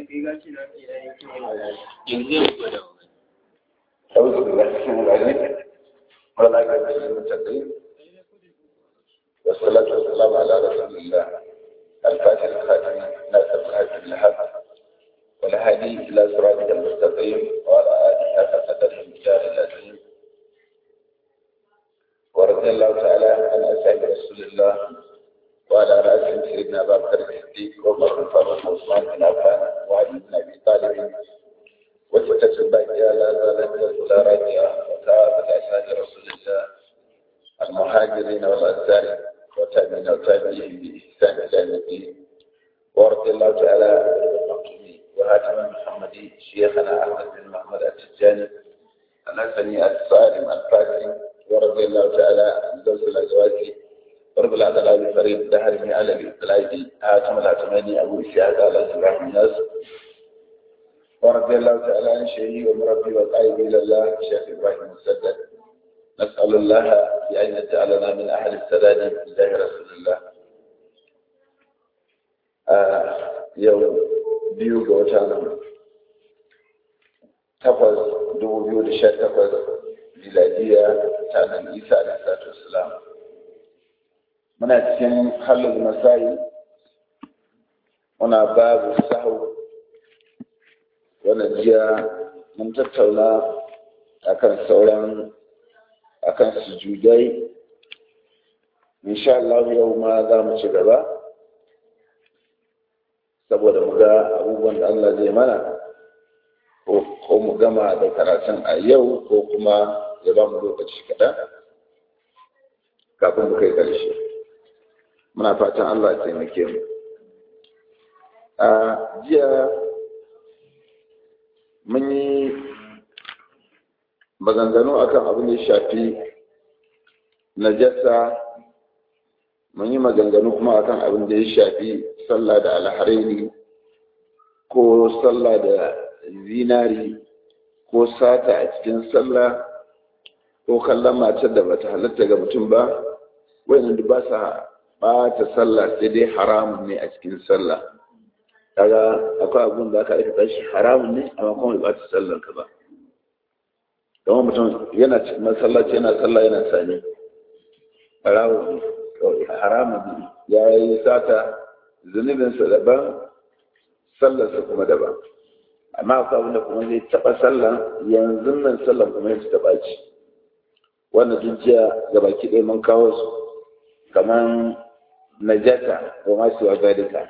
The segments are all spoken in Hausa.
أعوذ بالله من العليم ولا يجب المتقين والصلاة والسلام على رسول الله الفاتح الخاتم ناصر الحج الحق والهادي إلى صراط المستقيم وعلى آله حق قدره المجال العظيم ورضي الله تعالى عن أصحاب رسول الله وعلى رأسهم سيدنا أبا بكر الصديق وعمر بن الفاروق وعثمان بن عفان وعلي بن أبي طالب وستة الباقية لا زالت الأولى راجعة وكافة أسعاد رسول الله المهاجرين والأنصار وتابعين وتابعين بإحسان إلى الدين ورضي الله تعالى عن المقيمين وهاتم المحمدي شيخنا أحمد بن محمد التجاني الحسني الصارم الفاسي ورضي الله تعالى عن زوج الأزواج ورب العدل فريد دهر على الإطلاعي هاتم العتماني أبو إسحاق على زباح الناس ورضي الله تعالى عن شيخي ومربي وقائد إلى الله الشيخ إبراهيم مسدد نسأل الله بأن يجعلنا من أهل السداد الله رسول الله آه يوم biyu ga watan takwas dubu biyu da sha takwas miladiya ta nan isa da satu islam muna cikin halin masai muna babu sahu wannan jiya mun tattauna akan sauran akan sujudai insha Allah yau ma za mu ci gaba saboda mu ga abubuwan da Allah zai mana ko mu gama da karatun a yau ko kuma ya ba mu lokaci kaɗan kafin mu kai ƙarshe muna fatan Allah ya taimake mu a jiya mun yi maganganu akan abin da ya shafi najasa mun yi maganganu kuma akan abin da ya shafi sallah da alharini ko sallah da zinari ko sata a cikin sallah ko kallon matar da bata halatta ga mutum ba wayannan duk ba sa bata sallah sai dai haramun ne a cikin sallah kaga akwai abin da aka aikata shi haramun ne amma kuma bai bata sallar ka ba kamar mutum yana cikin masallaci yana sallah yana sani haramun ne haramun ne ya yi sata zunubinsa daban sallarsa kuma daban amma akwai abin da kuma zai taɓa sallan yanzu nan sallan kuma ya taɓa ci wannan dukiya ga baki ɗaya mun kawo su kamar najata wa masu wa zalika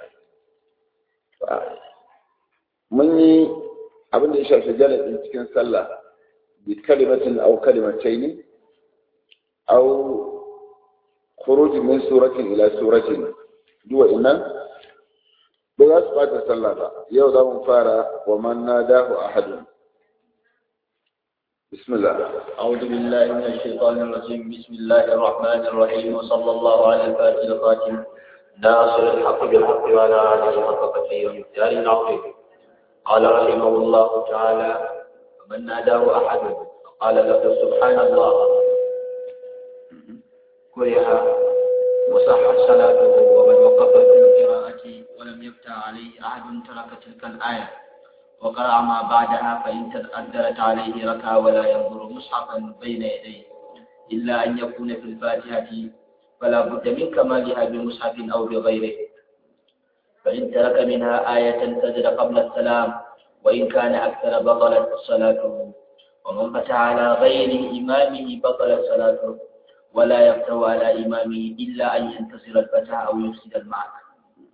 mun yi abin da ya shafi jaladin cikin sallah bi kalimatin au kalimatai au khuruj min suratin ila suratin duwa innan ba za su bata sallah ba yau za mu fara wa man nadahu ahadun بسم الله أعوذ بالله من الشيطان الرجيم بسم الله الرحمن الرحيم وصلى الله على الفاتح الخاتم ناصر الحق بالحق وعلى آله حق قدره ومقداره العظيم قال رحمه الله تعالى ومن ناداه أحد قال له سبحان الله كره وصحت صلاته ومن وقف في القراءة ولم يفتح عليه أحد ترك تلك الآية وقرأ ما بعدها فإن تأثرت عليه ركع ولا ينظر مصحفا بين يديه إلا أن يكون في الفاتحة فلا بد من كمالها بمصحف أو بغيره فإن ترك منها آية سجد قبل السلام وإن كان أكثر بطلت صلاته ومن فتح على غير إمامه بطلت صلاته ولا يفتح على إمامه إلا أن ينتصر الفتح أو يفسد المعنى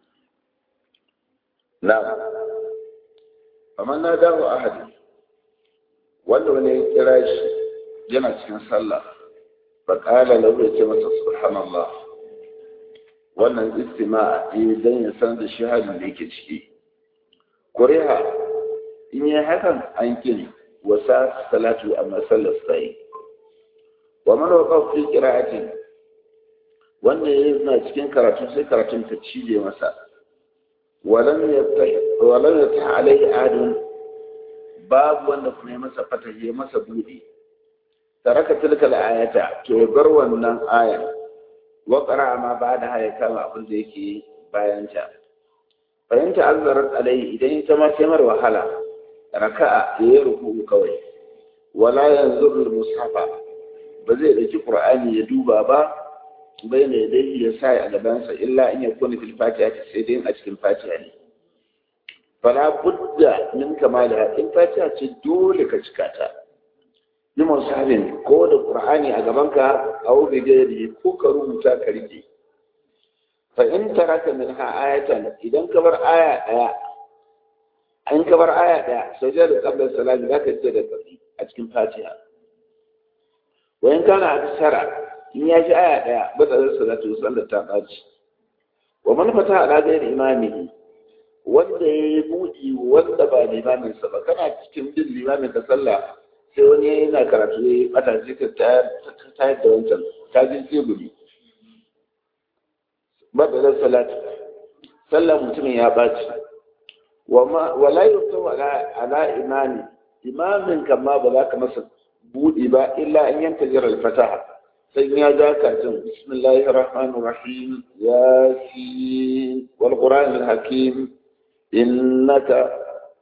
نعم فمن ناداه أحد wanda wani ya kira shi yana cikin sallah fa qala lahu ya ce masa subhanallah wannan istima eh dan ya san da shi halin da yake ciki kuriha in yi hakan an kin wasa salatu amma sallar sai wa man waqa fi qira'atin wanda yana cikin karatu sai karatun ta cije masa walam yaftah walam yaftah alaihi adun babu wanda kuma ya masa fatahi ya masa budi taraka tilka ayata to bar wannan aya wa qara ma ba'da haya kama abin da yake bayan ta fahimta azzarar alai idan ita ma sai mar wahala raka'a ya yi ruku kawai wala yanzu mushafa ba zai ɗauki qur'ani ya duba ba bai ne dai ya sa a gabansa illa in ya kuni fil fatiha sai dai a cikin fatiha ne fala budda min kamala in fatiha ce dole ka cika ta ni musafin ko da qur'ani a gabanka a wuri gairi ko ka rubuta ka rike fa in taraka minha ayatan idan ka bar aya daya in ka bar aya daya sai da qabla salati zaka ce da tafi a cikin fatiha wa in kana aksara in ya ji aya daya ba da salatu sallar ta baci wa man fata ala gairi imamihi wanda ya yi buɗi wanda ba limamin sa ba kana cikin bin limamin ka sallah sai wani yana karatu ya yi bata sai ka tayar da wancan ta ji tsibiri badalin salatu sallar mutumin ya ɓaci wala yi ala imani imamin kama ba za ka masa buɗi ba illa an yanta jirar fataha sai ya ja katin bismillahir rahmanir rahim yasin wal qur'anil hakim innaka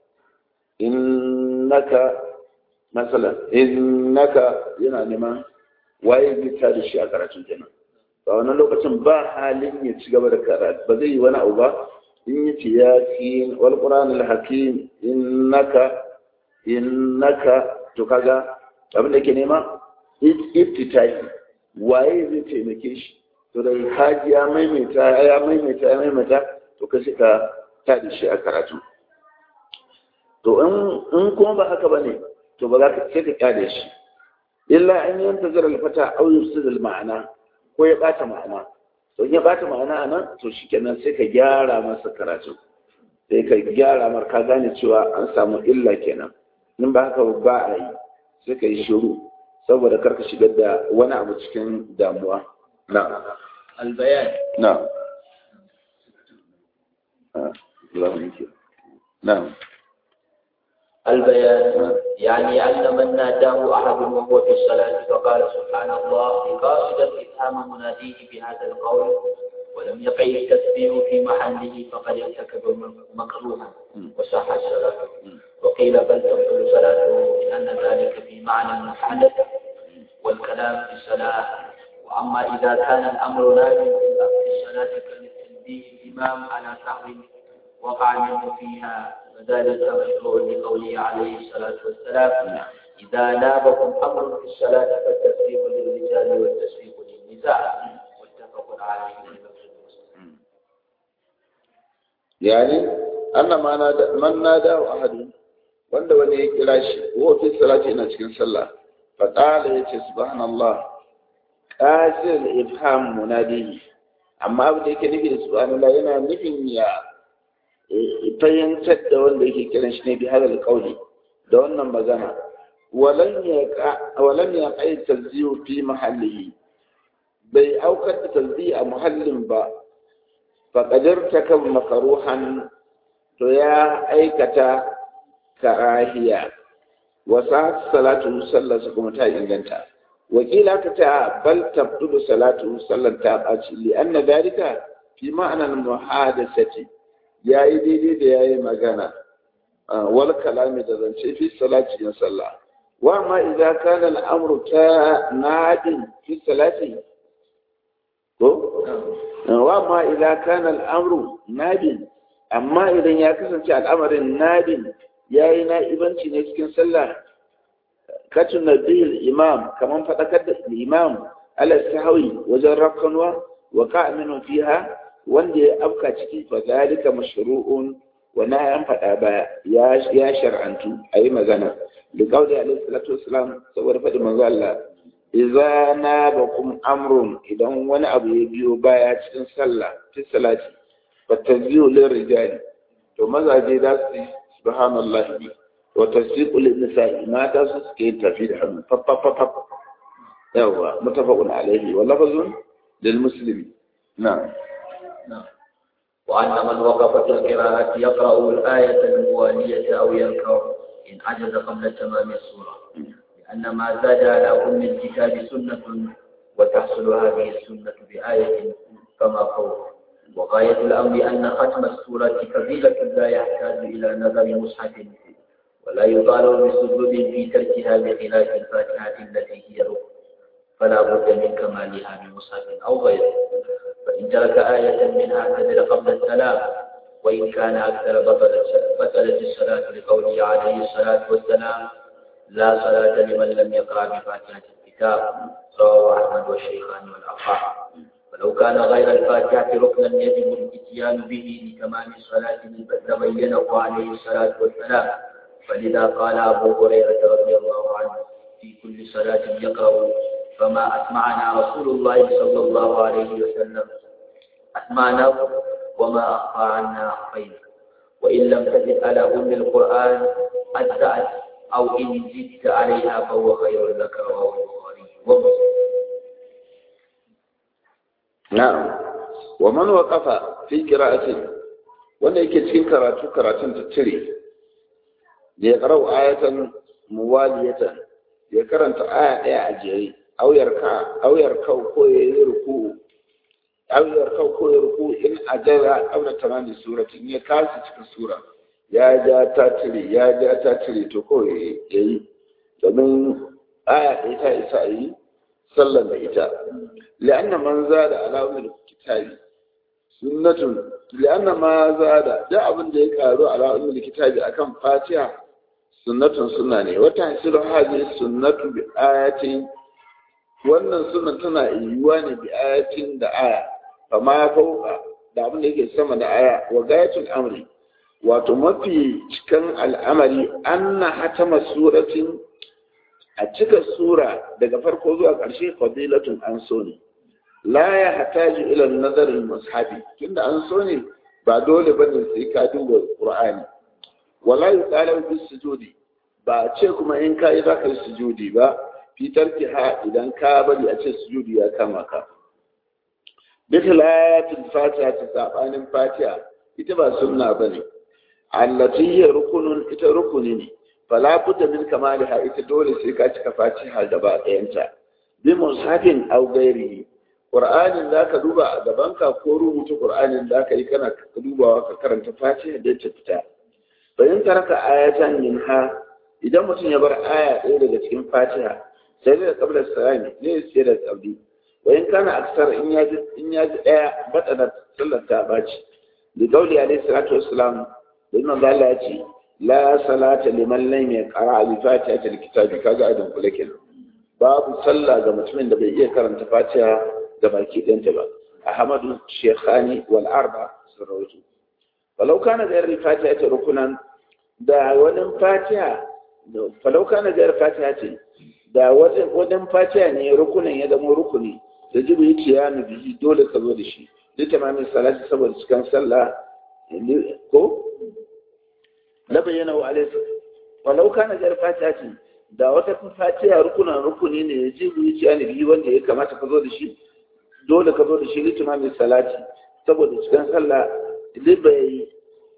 innaka masalan innaka yana neman waye zai da shi a karatun kenan a wannan lokacin ba halin ya ci gaba da karatu ba zai yi wani abu ba in yi ce ya fi wal qur'an al hakim innaka innaka to kaga abin da ke nema iftitahi waye zai taimake shi to da kaji ya maimaita ya maimaita ya maimaita to ka ka ta da shi a karatu to in kuma ba haka bane to ba za ka sai ka kyale shi illa an yanta zara alfata au yufsidul ma'ana ko ya bata ma'ana to in ya bata ma'ana anan to shikenan sai ka gyara masa karatu sai ka gyara mar ka gane cewa an samu illa kenan in ba haka ba a yi sai ka yi shiru saboda karka shigar da wani abu cikin damuwa na البيان na نعم البيان يعني أن من ناداه أحد وهو في الصلاة فقال سبحان الله قاصدا إفهام مناديه بهذا القول ولم يقع التسبيح في محله فقد ارتكب مكروها وصح الصلاة وقيل بل تبطل صلاته لأن ذلك في معنى محدث والكلام في الصلاة وأما إذا كان الأمر نازل في الصلاة كالتنبيه الإمام على سهو وقع منه فيها وذلك مشروع لقوله عليه الصلاة والسلام إذا نابكم أمر في الصلاة فالتسبيح للرجال والتسبيح للنساء متفق عليه يعني أن ما نادى من نادى أحد wanda wani ya kira shi ko fi salati ina cikin sallah fa qala yace subhanallah qasil ifham munadihi amma abin da yake nufi da subhanallah yana nufin ya fahimtar da wanda yake kiran shi ne bi hadal qawli da wannan magana walan ya walan ya kai tazziyu fi mahallihi bai aukar da tazziyi a muhallin ba fa qadarta kan makaruhan to ya aikata karahiya wa sa salatu sallarsa kuma ta inganta wakila ka ta bal tabtudu salatu sallar ta ɓaci li anna dalika fi ma'anar muhadasati ya yi daidai da ya yi magana wal kalami da zance fi salati yin sallah wa ma idza kana al-amru ta nadin fi salati ko wa ma idza kana al-amru nadin amma idan ya kasance al'amarin nadin yayi na'ibanci ne cikin sallah katun nabil imam kaman fadakar da imam ala sahwi wajen rakkanwa wa ka'minu fiha wanda ya afka ciki fa zalika mashru'un wa na yan fada ba ya ya shar'antu ayi magana da kauli alaihi salatu wassalam saboda fadi manzo Allah idza nabakum amrun idan wani abu ya biyo baya cikin sallah fi salati fa tazyiu lir rijali to mazaje da su subhanallahi wa tasdiqu lin nisa'i mata su suke tafi da hannu fa fa fa yawa mutafaqun alaihi wa lafazun lil muslimi na'am وأن من وقف في القراءة يقرأ الآية الموالية أو يركع إن عجز قبل تمام السورة لأن ما زاد على أم الكتاب سنة وتحصل هذه السنة بآية كما قول وغاية الأمر أن ختم السورة فضيلة لا يحتاج إلى نظر مصحف ولا يطالب بسجود في تركها بخلاف الفاتحة التي هي ركن فلا بد من كمالها بمصحف أو غيره فإن ترك آية منها سجد قبل السلام وإن كان أكثر بطلت بطلت الصلاة لقوله عليه الصلاة والسلام لا صلاة لمن لم يقرأ بفاتحة الكتاب رواه أحمد والشيخان والأربعة ولو كان غير الفاتحة ركنا يجب الاتيان به لكمال الصلاة لبينه عليه الصلاة والسلام فلذا قال أبو هريرة رضي الله عنه في كل صلاة يقرأ فما أسمعنا رسول الله صلى الله عليه وسلم أسمعنا وما أخفى عنا أخفينا وإن لم تزد على أم القرآن أجزأت أو إن زدت عليها فهو خير لك رواه البخاري ومسلم na'am wa man waqafa fi qira'ati wanda yake cikin karatu karatun tattire da ya karau ayatan muwaliyatan ya karanta aya daya a jere auyar ka auyar kau ko ya yi ruku auyar kau ko ya ruku in ajara auna tamami suratin ya kasa cikin sura ya ja ta tire ya ja ta tire to ko ya yi domin aya ɗaya ta isa a yi sallan da ita لأن من زاد على أم الكتاب سنة لأن ما زاد ده أبن ده يقالوا على أم الكتاب أكم فاتحة سنة سنة وتحصل هذه السنة بآية wannan sunan tana yiwuwa ne bi ayatin da aya amma fauka da abin da yake sama da aya wa gayatul amri wato mafi cikan al'amari anna hatama suratin a cika sura daga farko zuwa ƙarshe fadilatun an so ne la ya hataju ila nazarin mushabi tunda an so ne ba dole bane sai ka duba qur'ani wala yuqalu bis sujudi ba ce kuma in ka yi zaka yi sujudi ba fitar ha idan ka bari a ce sujudi ya kama ka bikilatul fatiha ta sabanin fatiha ita ba sunna bane allati hiya rukunun ita rukuni ne fala budda min kamaliha ita dole sai ka cika fatiha gaba ɗayanta bi mushafin aw ghairihi qur'anin zaka duba a gaban ka ko rubuta qur'anin zaka yi kana dubawa ka karanta fatiha da ta fita bayan taraka ayatan minha idan mutum ya bar aya ɗaya daga cikin fatiha sai da qabla salami ne sai da qabli wayan kana aksar in ya ji in ya ji ɗaya bada sallar ta baci da gauli alaihi salatu wassalam da imam Allah ya ce la salata liman lam yaqra bi fatihatil kitabi kaga adin kula kenan babu sallah ga mutumin da bai iya karanta fatiha da baki ɗanta ba ahmadu shekhani wal arba sun rawaito falau kana da yarda fatiha ta rukunan da wani fatiha falau kana da yarda fatiha ce da wajen fatiha ne rukunan ya zama rukuni da jibu yi kiyami bihi dole ka zo da shi duk tamamin salati saboda cikin sallah ko na bayyana wa alaihi walau kana jar fatiha ce da wata fatiha rukunan rukuni ne ya jibu yi kiyami bihi wanda ya kamata ka zo da shi dole ka zo da shi litimamin salati saboda cikin sallah libai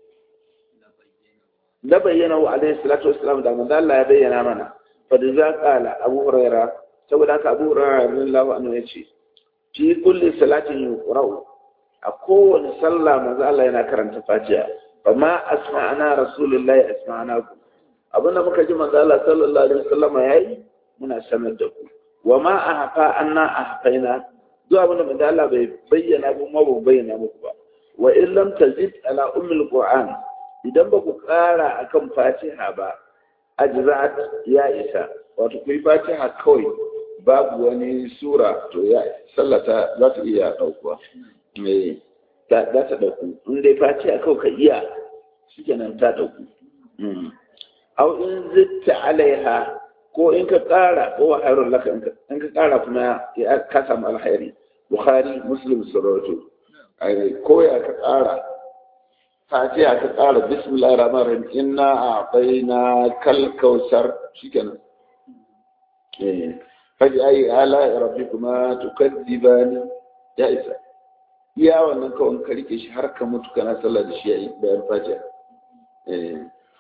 na bayyana wa alaihi salatu wassalam da manzo Allah ya bayyana mana fa da za kala Abu Hurairah saboda haka Abu Hurairah radiyallahu anhu yace fi kulli salatin yuqra'u a kowane sallah manzo Allah yana karanta Fatiha fa ma asma'ana rasulullahi asma'ana ku abinda muka ji manzo Allah sallallahu alaihi wasallam yayi muna sanar da ku wa ma ahfa anna ahfaina duk abinda manzo Allah bai bayyana ba ma bai bayyana muku ba wa in lam tazid ala ummil qur'an idan ba ku ƙara akan fatiha ba ajza'at ya isa wato ku yi fatiha kawai babu wani sura to ya sallata za ta iya ɗaukuwa me za ta ɗauku in dai fatiha kawai ka iya shikenan ta ɗauku au in zitta alaiha ko in ka ƙara ko wa hairun laka in ka ƙara kuma ya ka samu alhairi bukhari muslim suratu ko ya ka ƙara fatiha ka ƙara bismillah rahman rahim inna a'tayna kal kausar shikenan eh faji ayi ala rabbikuma tukadzibani ya isa iya wannan kawai ka rike shi har ka mutu kana sallah da shi yayi bayan fatiha eh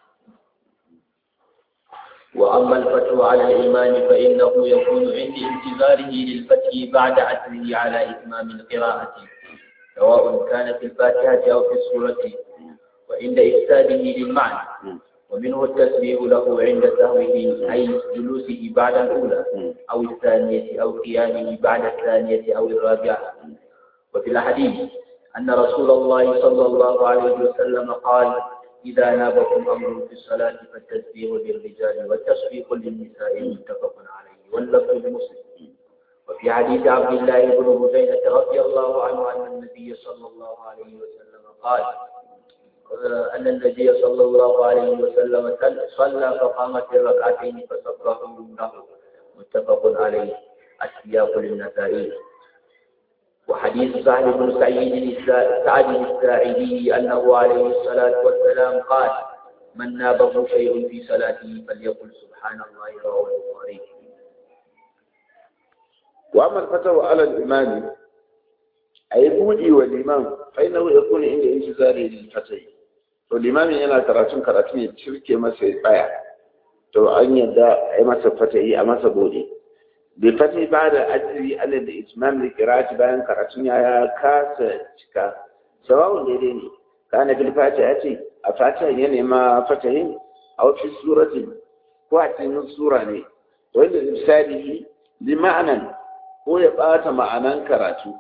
وأما الفتح على الإمام فإنه يكون عند انتظاره للفتح بعد عزمه على إتمام القراءة سواء كان في الفاتحة أو في السورة وعند إفساده للمعنى ومنه التسبيح له عند سهوه أي جلوسه بعد الأولى أو الثانية أو قيامه بعد الثانية أو الرابعة وفي الحديث أن رسول الله صلى الله عليه وسلم قال إذا نابكم أمر في الصلاة فالتسبيح للرجال والتصفيق للنساء متفق عليه واللفظ لمسلم وفي حديث عبد الله بن بزينة رضي الله عنه أن النبي صلى الله عليه وسلم قال أن النبي صلى الله عليه وسلم صلى فقام في الركعتين فسبحوا له متفق عليه السياق للنسائي وحديث سهل بن سعيد سعد الساعدي أنه عليه الصلاة والسلام قال من نابه شيء في صلاته فليقل سبحان الله رواه البخاري وأما الفتوى على الإمام أي بودي والإمام فإنه يكون عند انتظاره للفتي to limamin yana karatun karatu ya cirke masa ya tsaya to an yadda a yi masa fatayi a masa bude bai fatayi ba da ajiri alal da itmam da kirati bayan karatun ya kasa cika sawawun daidai ne kana bil fata ya ce a fata ya nema fatayin a wasu suratin ko a cikin sura ne wanda misali li ma'anan ko ya bata ma'anan karatu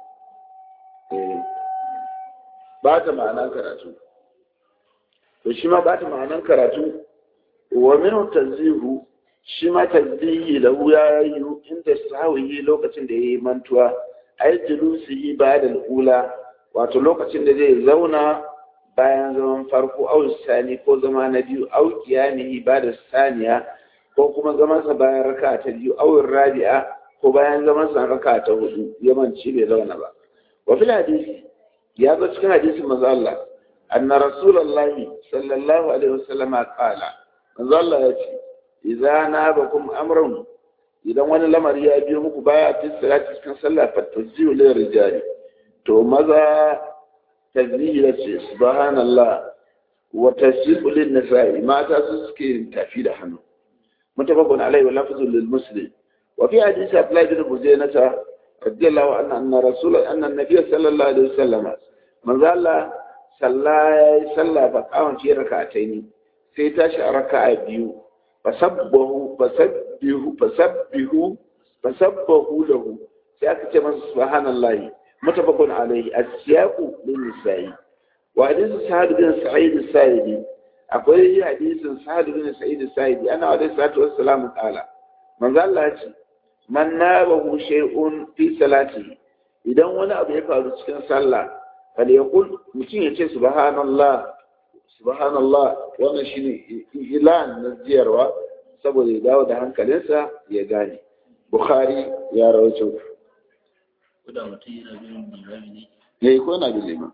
bata ma'anan karatu to shi ma bata ma'anan karatu wa minhu tanzihu shi ma tanzihi lahu ya yi inda sawihi lokacin da yayi mantuwa ay julusihi ba'da al-ula wato lokacin da zai zauna bayan zaman farko au sani ko zama na biyu au qiyamihi ba'da saniya ko kuma zaman sa bayan raka'a ta biyu au rabi'a ko bayan zaman sa raka'a ta hudu yamanci bai zauna ba wa fil hadisi ya zo cikin hadisin manzo Allah anna rasulullahi sallallahu alaihi wasallam qala manzo Allah ya ce idza nabakum amrun idan wani lamari ya biyo muku baya fi salati cikin sallah fatajiyu lil rijali to maza tazbihi ya ce subhanallah wa tasbihu lin nisa'i mata su suke tafi da hannu mutafaqun alaihi wa lafzu lil muslim wa fi hadisi abdullah bin bujaynata radiyallahu anhu anna rasul anna nabiy sallallahu alaihi wasallam manzo Allah salla yayi sallah fa kawan fi rak'ataini sai tashi a raka'a biyu fasabbahu fasabbihu fasabbihu fasabbahu lahu sai aka ce masa subhanallahi mutafaqun alaihi as-siyaqu lin nisa'i wa hadith sa'id bin sa'id as-sa'idi akwai hadisin sa'id bin sa'id as-sa'idi ana wa salatu wassalamu qala manzo Allah ya ce man nabahu shay'un fi salati idan wani abu ya faru cikin sallah fal yaqul mutum ya ce subhanallah subhanallah wannan shine ilan na ziyarwa saboda ya dawo da hankalinsa ya gane bukhari ya rawaito da mutum yana bin limami ne ya yi ko yana bin liman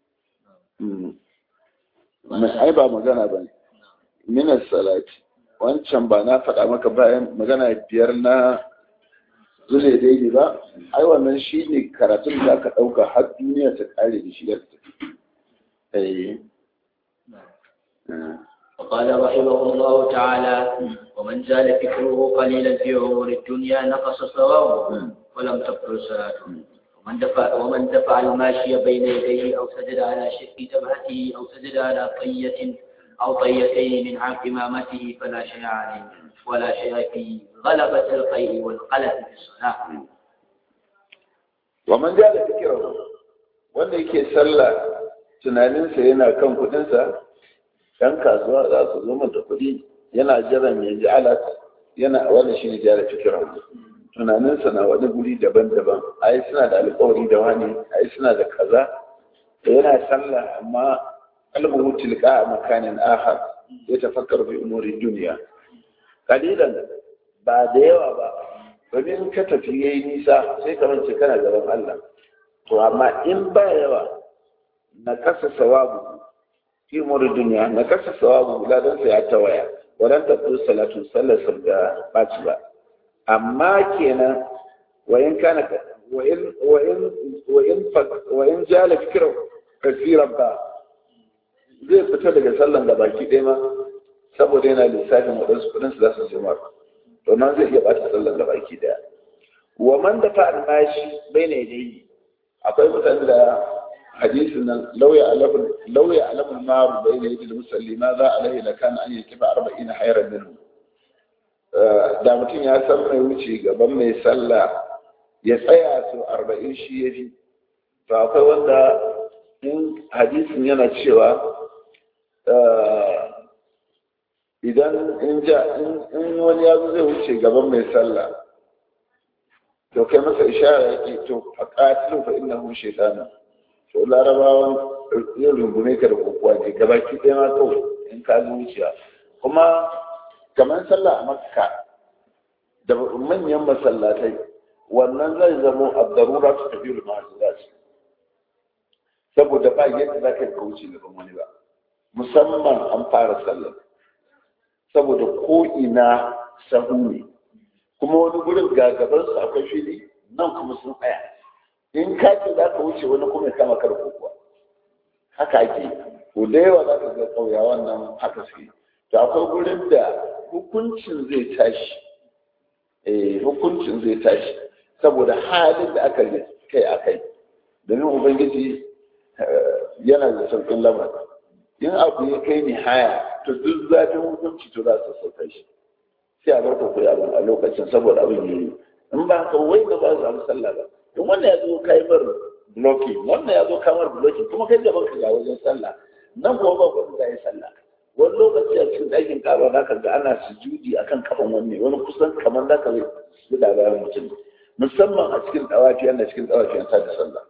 ai ba magana ba ne minas salati wancan ba na faɗa maka bayan magana biyar na zule daidai ba ai wannan shi ne karatun da aka ɗauka har duniya ta ƙare da shi da tafi وقال رحمه الله تعالى ومن زال فكره قليلا في عمر الدنيا نقص ثوابه ولم تبطل صلاته ومن دفع ومن دفع الماشي بين يديه او سجد على شق جبهته او سجد على طية او طيتين من عن امامته فلا شيء عليه ولا شيء في غلبة القيء والقلق في الصلاة ومن جعل فكره wanda yake sallah tunaninsa yana kan kudinsa ɗan kasuwa za su zo da kuɗi yana jiran ya ji alat yana wani shi ne jara fikiran tunaninsa na wani guri daban-daban ai suna da alƙawari da wani ai suna da kaza da yana sallah amma kalmuhu tilka a makanin ahad ya tafakkar bi umuri duniya kalilan ba da yawa ba domin ka tafi yayi nisa sai ka rance kana gaban Allah to amma in ba yawa na kasa sawabu fi umuri duniya na kasa sawabu ladan sa ya tawaya wadan tafi salatu sallar da baci ba amma kenan wayan kana wayan wayan wayan wayan jala fikra kasiran ba zai fita daga sallan da baki ɗaya ma saboda yana lissafin waɗansu kuɗin su za su zama to nan zai iya ɓata sallan da baki ɗaya wa man da fa almashi bai ne dai akwai mutane da hadisin nan lauya alamun lauya alamun maru bai ne da musalli ma za a lahi lakan an yi kifa arba'in hayran minhu da mutum ya san mai wuce gaban mai sallah ya tsaya su arba'in shi ya fi to akwai wanda in hadisin yana cewa idan in ja in wani ya zai wuce gaban mai sallah to kai masa ishara yake to a ƙatilu fa inna hu shaitana to larabawan yin rungume ka da kokowa ne gabaki ɗaya ma kawai in ka zo wuciya kuma kamar sallah a makka da manyan masallatai wannan zai zamo a darura su tafi da masu saboda ba yadda za ka yi wuce gaban wani ba musamman an fara sallar saboda ko ina sahu ne kuma wani gurin gagabansu akwai fili nan kuma sun tsaya in ka ce za ka wuce wani kuma ya kama karko kuwa haka ake ko da yawa za ka ga ƙauyawan nan haka suke to akwai gurin da hukuncin zai tashi eh hukuncin zai tashi saboda halin da aka kai a kai domin ubangiji yana da sauƙin lamarin in abu ya kai ni haya to duk zafin hukunci to za su sauka shi sai a barka ku abin a lokacin saboda abin yi in ba haka wai ba za su samu sallah ba in wannan ya zo kai bar bloki wannan ya zo kamar bloki kuma kai gaban ka ga wajen sallah nan kuma ba ku za yi sallah wani lokaci a cikin ɗakin kaba za ka ga ana sujudi akan kafan wanne wani kusan kamar za ka yi da bayan mutum musamman a cikin ɗawafi ana cikin ɗawafi an da sallah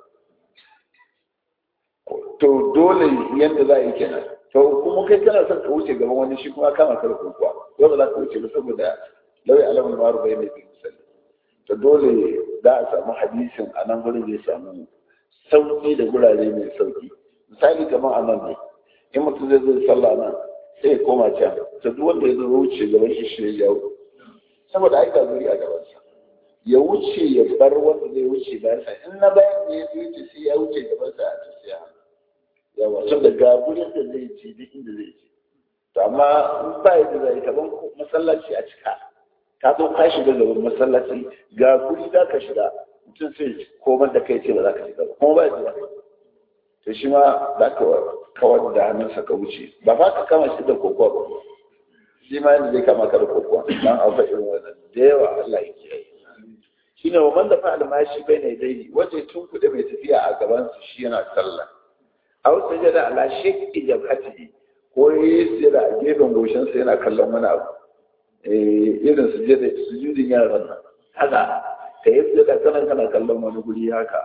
to dole yadda za a yi kenan to kuma kai kana son ka wuce gaban wani shi kuma kama kar kuwa dole za ka wuce ba saboda lauyi alamun maru bai mai misali to dole za a samu hadisin a nan gurin zai samu sauki da gurare mai sauki misali kamar a nan ne in mutum zai zo sallah nan sai ya koma can to duk wanda ya zo wuce gaban shi shi ya jawo saboda ai ga guri a gabansa ya wuce ya bar wanda zai wuce bayan sa in na bayan ne ya wuce sai ya wuce gaban sa a tafiya yawa tun da ga gurin da zai ci duk inda zai ci to amma in ba yadda zai kaman masallaci a cika ka zo ka shiga gaban masallaci ga guri za ka shiga mutum sai komar da kai ce ba za ka shiga ba kuma ba yadda za to shi ma za ka kawar da hannunsa ka wuce ba fa ka kama shi da kokowa ba shi ma yadda zai kama ka da kokowa dan a fa irin wannan da yawa Allah ya kiyaye shine wa man da fa'al mashi bai ne dai wace tun kuɗe mai tafiya a gaban su shi yana sallah aw sajada ala shakki jabhatihi ko yi sujada a gefen goshin sa yana kallon wani abu eh irin sujada sujudin yaran nan haka ka yi sujada kana kana kallon wani guri haka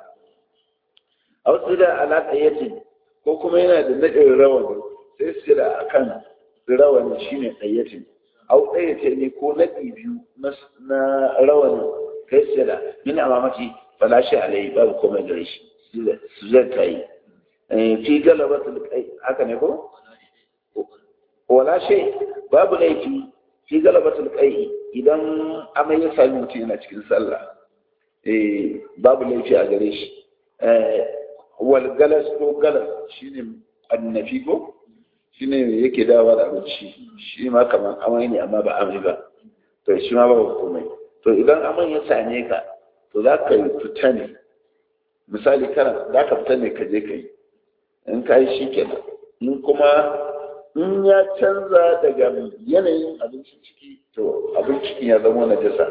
aw sujada ala tayyatin ko kuma yana da nadin rawani sai sujada akan rawani shine tayyatin aw tayyatin ne ko nadi biyu na rawani kai sujada min amamati fala shi alai babu komai gare shi sujada ta yi fi galabatul kai haka ne ko wala shay babu laifi fi galabatul kai idan amai ya sami mutum yana cikin sallah eh babu laifi a gare shi wal galas ko galas shine annafi ko shine yake dawa da abinci shi ma kamar amai ne amma ba amai ba to shi ma ba komai to idan amai ya same ka to za ka fita ne misali kana za ka fita ne ka je ka yi in ka yi shi kenan in kuma in ya canza daga yanayin abincin ciki to abin cikin ya zama na jasa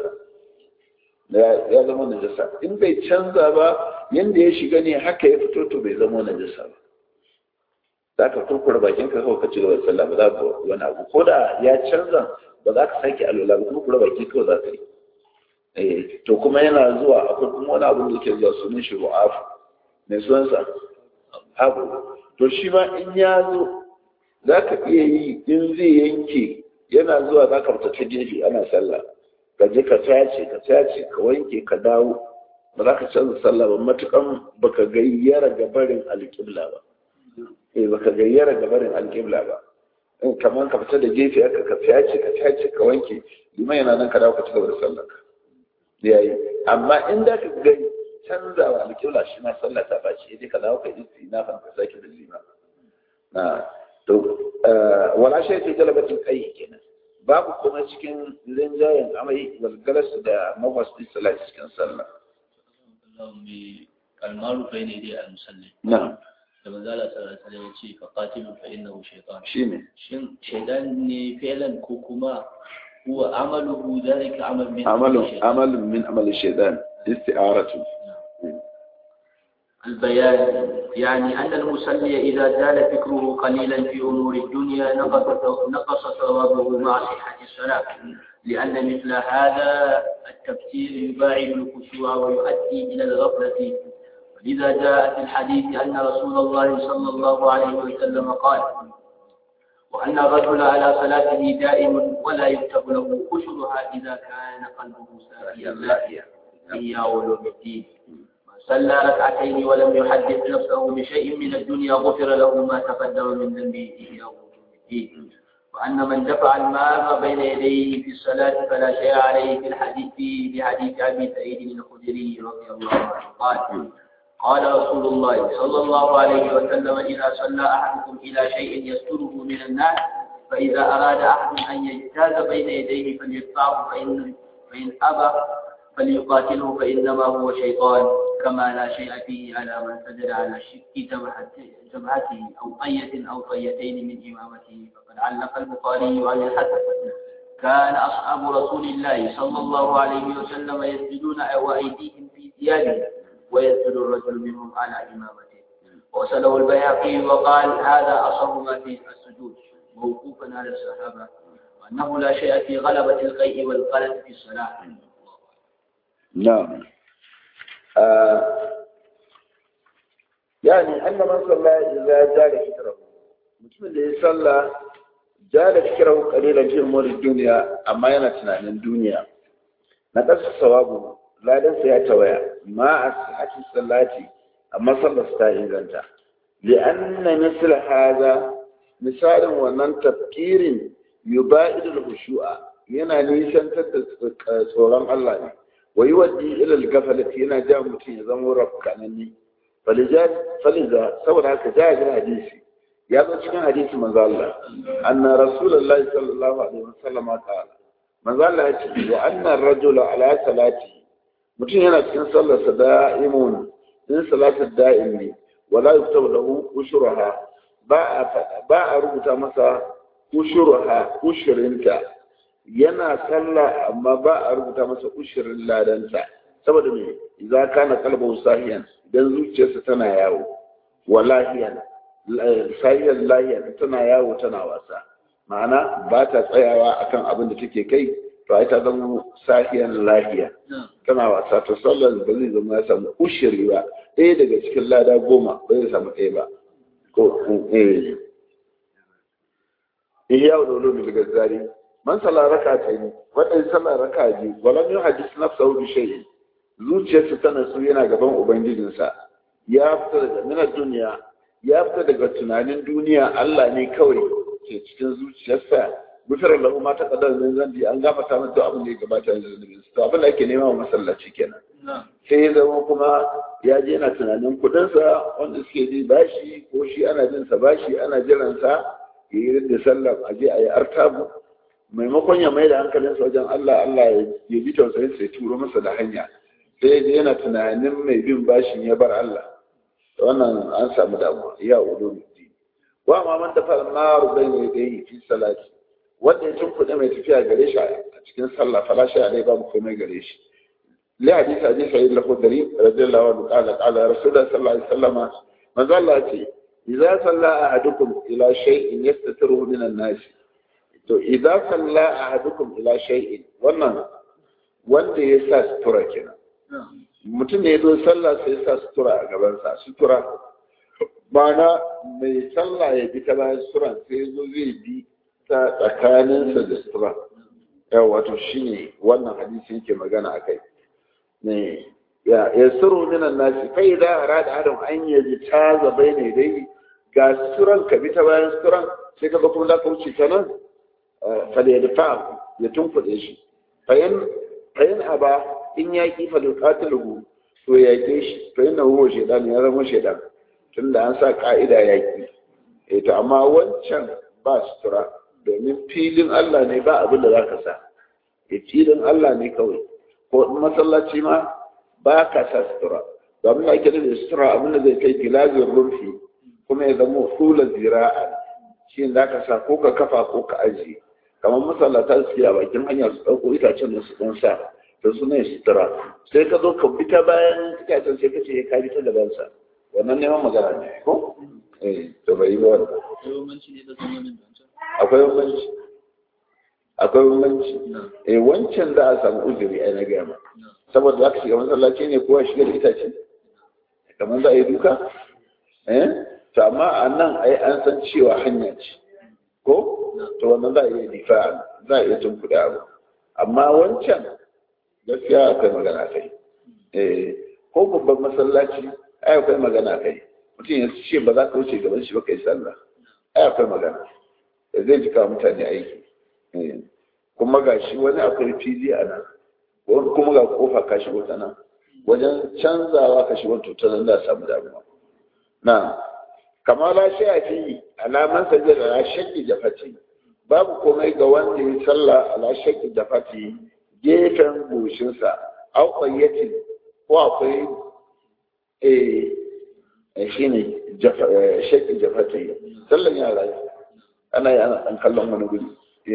ya zama na jasa in bai canza ba yanda ya shiga ne haka ya fito to bai zama na jasa ba za ka kurkura bakin ka kawai ka ci gaba da sallah ba za ka wani abu ko da ya canza ba za ka sake alwala ba kurkura baki kawai za ka yi eh to kuma yana zuwa akwai kuma wani abu da ke zuwa sunan shi ru'afu mai sunansa abu to shi ma in ya zo za ka iya yi in zai yanke yana zuwa za ka fita ta gefe ana sallah ka je ka tace ka tace ka wanke ka dawo ba za ka canza sallah ba matukan baka gayyara gabarin alƙibla ba eh baka gayyara gabarin alƙibla ba in kamar ka fita da gefe aka ka tace ka tace ka wanke liman yana nan ka dawo ka ci gaba da sallah ka yayi amma in da ka gani canzawa alƙibla shi ma sallah ta baci ya ka dawo ka yi na fan ka sake da lima na to wala shay fi jalabatin kai kenan babu kuma cikin linjayen amai walgalas da mawasdi salati cikin sallah kalmaru bai ne dai al-musalli na da manzala sallallahu alaihi wasallam ya ce fa qatilu fa innahu shaytan shine shin shaytan ne fi'lan ko kuma huwa amaluhu dhalika amal min amalun shaytan? amalun min amali shaytan isti'aratu البيان يعني أن المصلي إذا زال فكره قليلا في أمور الدنيا نقص نقص ثوابه مع صحة الصلاة لأن مثل هذا التفسير يباعد الخشوع ويؤدي إلى الغفلة ولذا جاء في الحديث أن رسول الله صلى الله عليه وسلم قال وأن الرجل على صلاته دائم ولا يكتب له أشرها إذا كان قلبه ساهيا لاهيا هي علوم الدين صلى ركعتين ولم يحدث نفسه بشيء من الدنيا غفر له ما تقدم من ذنبه إلى الدين وأن من دفع الماء بين يديه في الصلاة فلا شيء عليه في الحديث في حديث أبي سعيد الخدري رضي الله عنه قال قال رسول الله صلى الله عليه وسلم إذا صلى أحدكم إلى شيء يستره من الناس فإذا أراد أحد أن يجتاز بين يديه فليدفعه فإن فإن أبى فليقاتله فإنما هو شيطان كما لا شيء فيه على من سجد على شك جبهته- جبهته أو طية أو طيتين من إمامته فقد علق البخاري عن الحسن كان أصحاب رسول الله صلى الله عليه وسلم يسجدون وأيديهم في ثيابهم ويسجد الرجل منهم على إمامته وصله البيهقي وقال هذا أصح ما في السجود موقوفا على الصحابة وأنه لا شيء في غلبة القيء والقلق في الصلاة نعم آه يعني أن من صلى إذا جال فكره mutumin da ya salla jala fikirahu qalilan fi umuri dunya amma yana tunanin duniya na kasa sawabu ladan sa ya tawaya ma asihati sallati amma sallar ta inganta li anna misl hadha misalin wannan tafkirin yubaidu al-khushu'a yana nisantar da tsoron Allah ne wa yuwaddi ila al-ghaflati yana ja mutum ya zama rafkanani faliza faliza saboda haka ja ga hadisi ya zo cikin hadisi manzo Allah anna rasulullahi sallallahu alaihi wasallam qala manzo Allah ya ce wa anna ar-rajula ala salati mutum yana cikin sallar sa da'imun in salatul da'im ne wala yuktabu lahu ushruha ba a ba a rubuta masa ushruha ushrinta yana sallah amma ba a rubuta masa ushirin ladanta saboda me idza kana qalbu sahiyan idan zuciyarsa tana yawo walahiyan sahiyan lahiyan tana yawo tana wasa ma'ana ba ta tsayawa akan abin da take kai to ai ta zama sahiyan lahiya tana wasa to sallar ba zai zama ya samu ushiri ba ɗaya daga cikin lada goma ba zai samu ɗaya ba ko eh ihya wa dole daga zari man salla raka ta yi wadda sallar raka ji walam yu hadis nafsahu bi shay'in zuciyarsa tana so yana gaban ubangijinsa ya fita daga minar duniya ya fita daga tunanin duniya Allah ne kawai ke cikin zuciyarsa gufirar lahu ma ta kadar min zambi an gafata masa abin da ya gabata yanzu zunubin to abin da ake nema wa masallaci kenan sai ya zama kuma ya je yana tunanin kudinsa wanda suke ji bashi ko shi ana jin sa bashi ana jiransa ya yi da sallah a je a yi artabu maimakon ya mai da hankalinsa wajen Allah Allah ya bi tausayin sai turo masa da hanya sai ya yana tunanin mai bin bashin ya bar Allah wannan an samu damuwa ya ulo mudi wa ma man dafa naru bayna yadayhi fi salati wanda ya tunkuɗe mai tafiya gare shi a cikin sallah fala shi alai babu komai gare shi li hadisi hadisi sa'id al-khudri radiyallahu anhu qala qala rasulullah sallallahu alaihi wasallam manzo Allah ce idza salla ahadukum ila shay'in yastatiruhu min an-nas to idza salla ahadukum ila shay'in wannan wanda ya sa sutura kenan mutum ne ya zo sallah sai ya sa sutura a gabansa sutura mana mai sallah ya bi ta bayan sutura sai ya zo zai bi ta tsakaninsa da sutura yau wato shi ne wannan hadisi yake magana a kai ne ya suru minan nasi kai da a rada adam an yaji ta zabai ne dai ga suturan ka bi ta bayan suturan sai ka ga kuma za ka wuce ta nan fal ya dafa ya tunkuɗe shi fayin aba in ya ki fa yuqatiluhu to ya ke shi to yana huwa shaidan ya zama shaidan tunda an sa ka'ida ya ki eh to amma wancan ba sutura domin filin Allah ne ba abin da zaka sa eh filin Allah ne kawai ko in masallaci ma ba ka sa sutura domin ake da sutura abin da zai kai gilazin rufi kuma ya zama hula zira'a shi za ka sa ko ka kafa ko ka ajiye kamar masallata su a bakin hanya su ɗauko itacen da su ɗan sa da su ne sutura sai ka zo ka bi ta bayan itacen sai ka ce ka bi ta gaban sa wannan neman magana ne ko eh to bai yi ba wannan akwai bambanci akwai bambanci eh wancan za a samu uzuri ai na gaya ma saboda za ka shiga masallaci ne kowa shiga da itace kamar za a yi duka eh to amma a nan ai an san cewa hanya ce ko to wannan za a iya difa za a iya tun kuɗa abu amma wancan gaskiya akwai magana kai eh ko babban masallaci ai akwai magana kai mutum ya ce ba za ka wuce gaban shi ba kai sallah ai akwai magana zai jika mutane aiki kuma ga shi wani akwai fili a nan kuma ga kofa ka shigo ta nan wajen canzawa ka shigo to ta nan da samu damuwa na kamar la shi a fi alaman sa da la shakki da fati babu komai ga wanda ya sallah ala shakki da fati gefen goshinsa au qayyatin ko akwai eh shine shakki da fati sallan yara ana yi ana ɗan kallon wani guri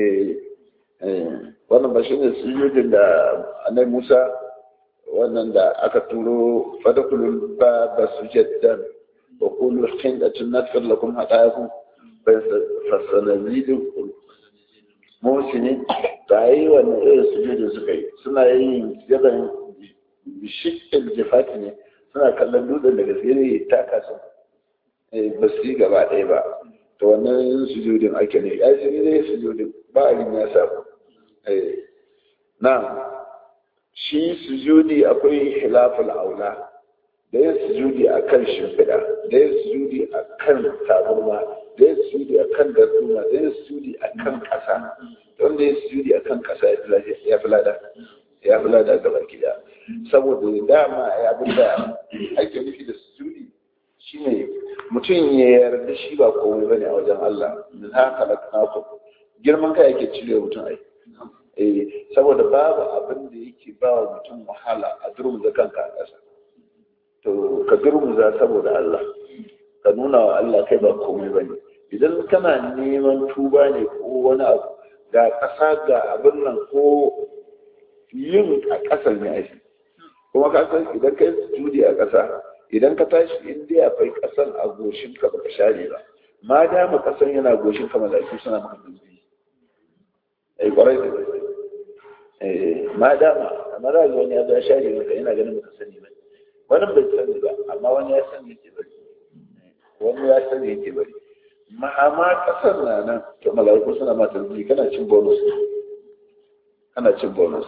wannan ba shi ne sujudin da anai musa wannan da aka turo fadakulun ba ba sujaddan wa kullu hindatin nadfir lakum hadayakum fasanazidu muhsinin da yi wannan irin sujudin suka yi suna yin yadan bishikin jifati ne suna kallon dutsen da gaske ne taka su ba su yi gaba ɗaya ba to wannan sujudin ake ne ya shi ne sujudin ba a ya samu na shi sujudi akwai hilaful aula da yin sujudi a kan shimfiɗa da yin sujudi a kan tabarma da yin sujudi a kan darduma da yin sujudi a kan ƙasa don da yin sujudi a kan ƙasa ya fi lada ya fi lada gaba gida saboda dama abin da ake nufi da sujudi shine mutum ya yarda shi ba komai bane a wajen Allah min haka laknakum girman kai yake cire mutum ai eh saboda babu abin da yake ba wa mutum wahala a durmuza kanka a ƙasa to ka durmuza saboda Allah ka nuna wa Allah kai ba komai bane idan kana neman tuba ne ko wani abu ga ƙasa ga abin nan ko yin a ƙasar ne ake kuma ka san idan kai sujudi a ƙasa idan ka tashi in dai akwai kasan a goshin ka baka share ba ma dama kasan yana goshin ka malaiku suna maka dubi ai kwarai da eh ma dama amma da wani ya zo share maka yana ganin baka sani ba wani bai sani ba amma wani ya sani yake bari wani ya sani yake bari mahama kasan na nan to malaiku suna maka dubi kana cin bonus kana cin bonus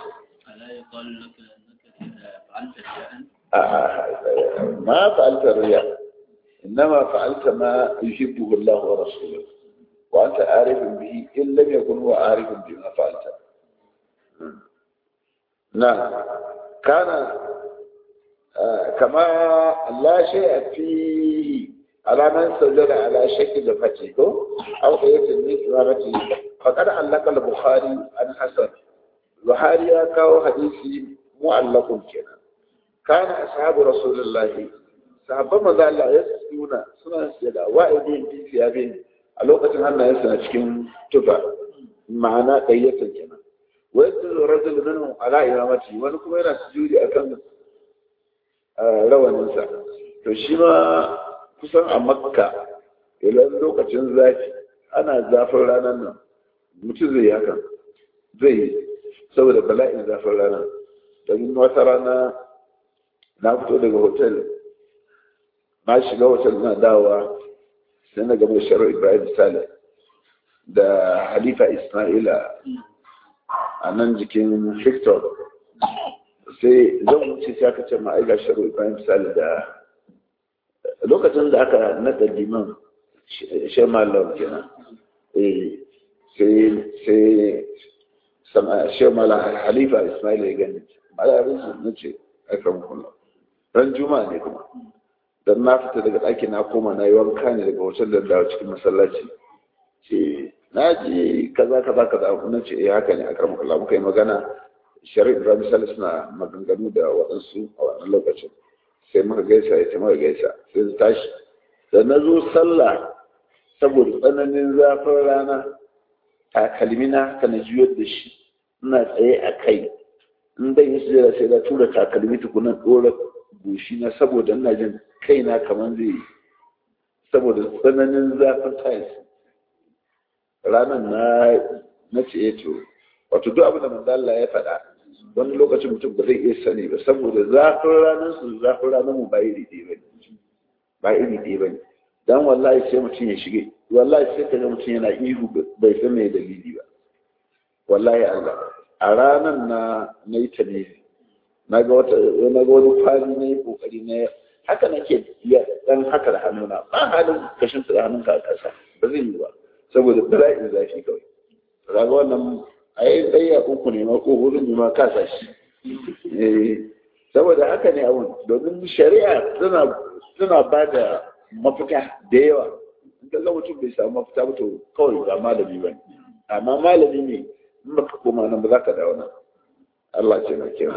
ما فعلت الرياء إنما فعلت ما يحبه الله ورسوله وأنت عارف به إن لم يكن هو عارف بما فعلت نعم كان آه كما لا شيء فيه على من سجل على شكل فتيه أو قية من إمامته فقد علق البخاري عن حسن البخاري كاو حديثي معلق كنا كان أصحاب رسول الله sahabban maza Allah ya suna suna da wa'idin fi siyabin a lokacin hannayen suna cikin tufa ma'ana ɗayyatar kenan wa yadda rajul minhum ala imamati wani kuma yana sujudi akan rawaninsa to shi ma kusan a makka idan lokacin zafi ana zafin ranar nan mutum zai yi hakan zai yi saboda bala'in zafin ranar domin wata rana na fito daga hotel na shiga hotel na dawowa sai na gaba sharar ibrahim saleh da halifa ismaila a nan jikin victor sai zan wuce sai aka ce ma'aika sharar ibrahim saleh da lokacin da aka naɗa liman shi malam kenan sai sai shi malam halifa ismaila ya gani malarin su na ce akan kula ran juma'a ne kuma dan na fita daga ɗaki na koma na yi wanka ne daga hotel da dawo cikin masallaci ce na ji kaza kaza kaza na ce eh haka ne a karamar kula muka yi magana shari'a ibrahim salis na maganganu da waɗansu a wannan lokacin sai muka gaisa ya ce muka gaisa sai su tashi da na zo sallah saboda tsananin zafin rana takalmina ka na juyar da shi ina tsaye a kai in dan yi sujada sai da tura takalmi tukunan ɗora goshi na saboda ina jin kaina kamar zai saboda tsananin zafin tiles ranar na na ce to wato duk abin da manzo Allah ya faɗa wani lokacin mutum ba zai iya sani ba saboda zafin ranar su zafin ranar mu ba iri ɗaya ba ba iri ɗaya ba dan wallahi sai mutum ya shige wallahi sai ka ga mutum yana ihu bai san me dalili ba wallahi Allah a ranar na na yi ta ne na ga wata na ga wani fali na yi kokari na haka nake iya dan haka da hannuna ba halin kashin da hannunka a kasa ba zai yi ba saboda bala'in zafi kawai raga wannan a yi ɗaya uku ne ma ko hudu ne ma kasa shi saboda haka ne abun domin shari'a suna ba da mafita da yawa in ka ga mutum bai samu mafita ba to kawai ba malami ba amma malami ne in baka koma nan ba za ka dawo nan Allah ce na kyau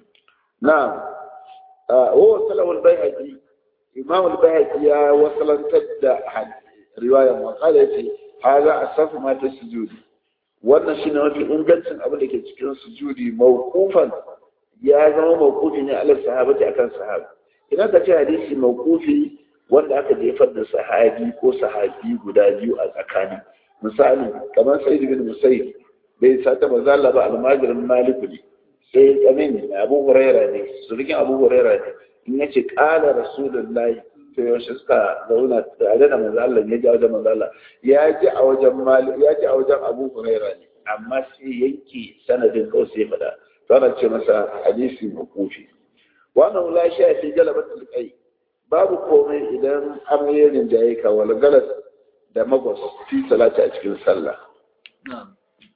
na wa salawul bayhaqi imam al-bayhaqi ya wasalantar da riwayar wa qala yace hadha asafu ma tasjudi wannan shine mafi ingancin abin da ke cikin sujudi mawqufan ya zama mawqufi ne ala sahabati akan sahabi idan ka ce hadisi mawqufi wanda aka jefar da sahabi ko sahabi guda biyu a tsakani misali kamar sa'id bin musayyib bai sata mazalla ba almajirin maliku ne sai tsamin abu huraira ne surukin abu huraira ne in yace qala rasulullahi to yaushe suka zauna tare da manzo Allah ya ji a wajen manzo Allah ya ji a wajen malik ya ji a wajen abu huraira ne amma sai yanke sanadin kawai sai fada to ana ce masa hadisi makufi wannan la sha fi jalabatul qai babu komai idan amirin da yayi ka wal galas da magwas fi salati a cikin sallah نعم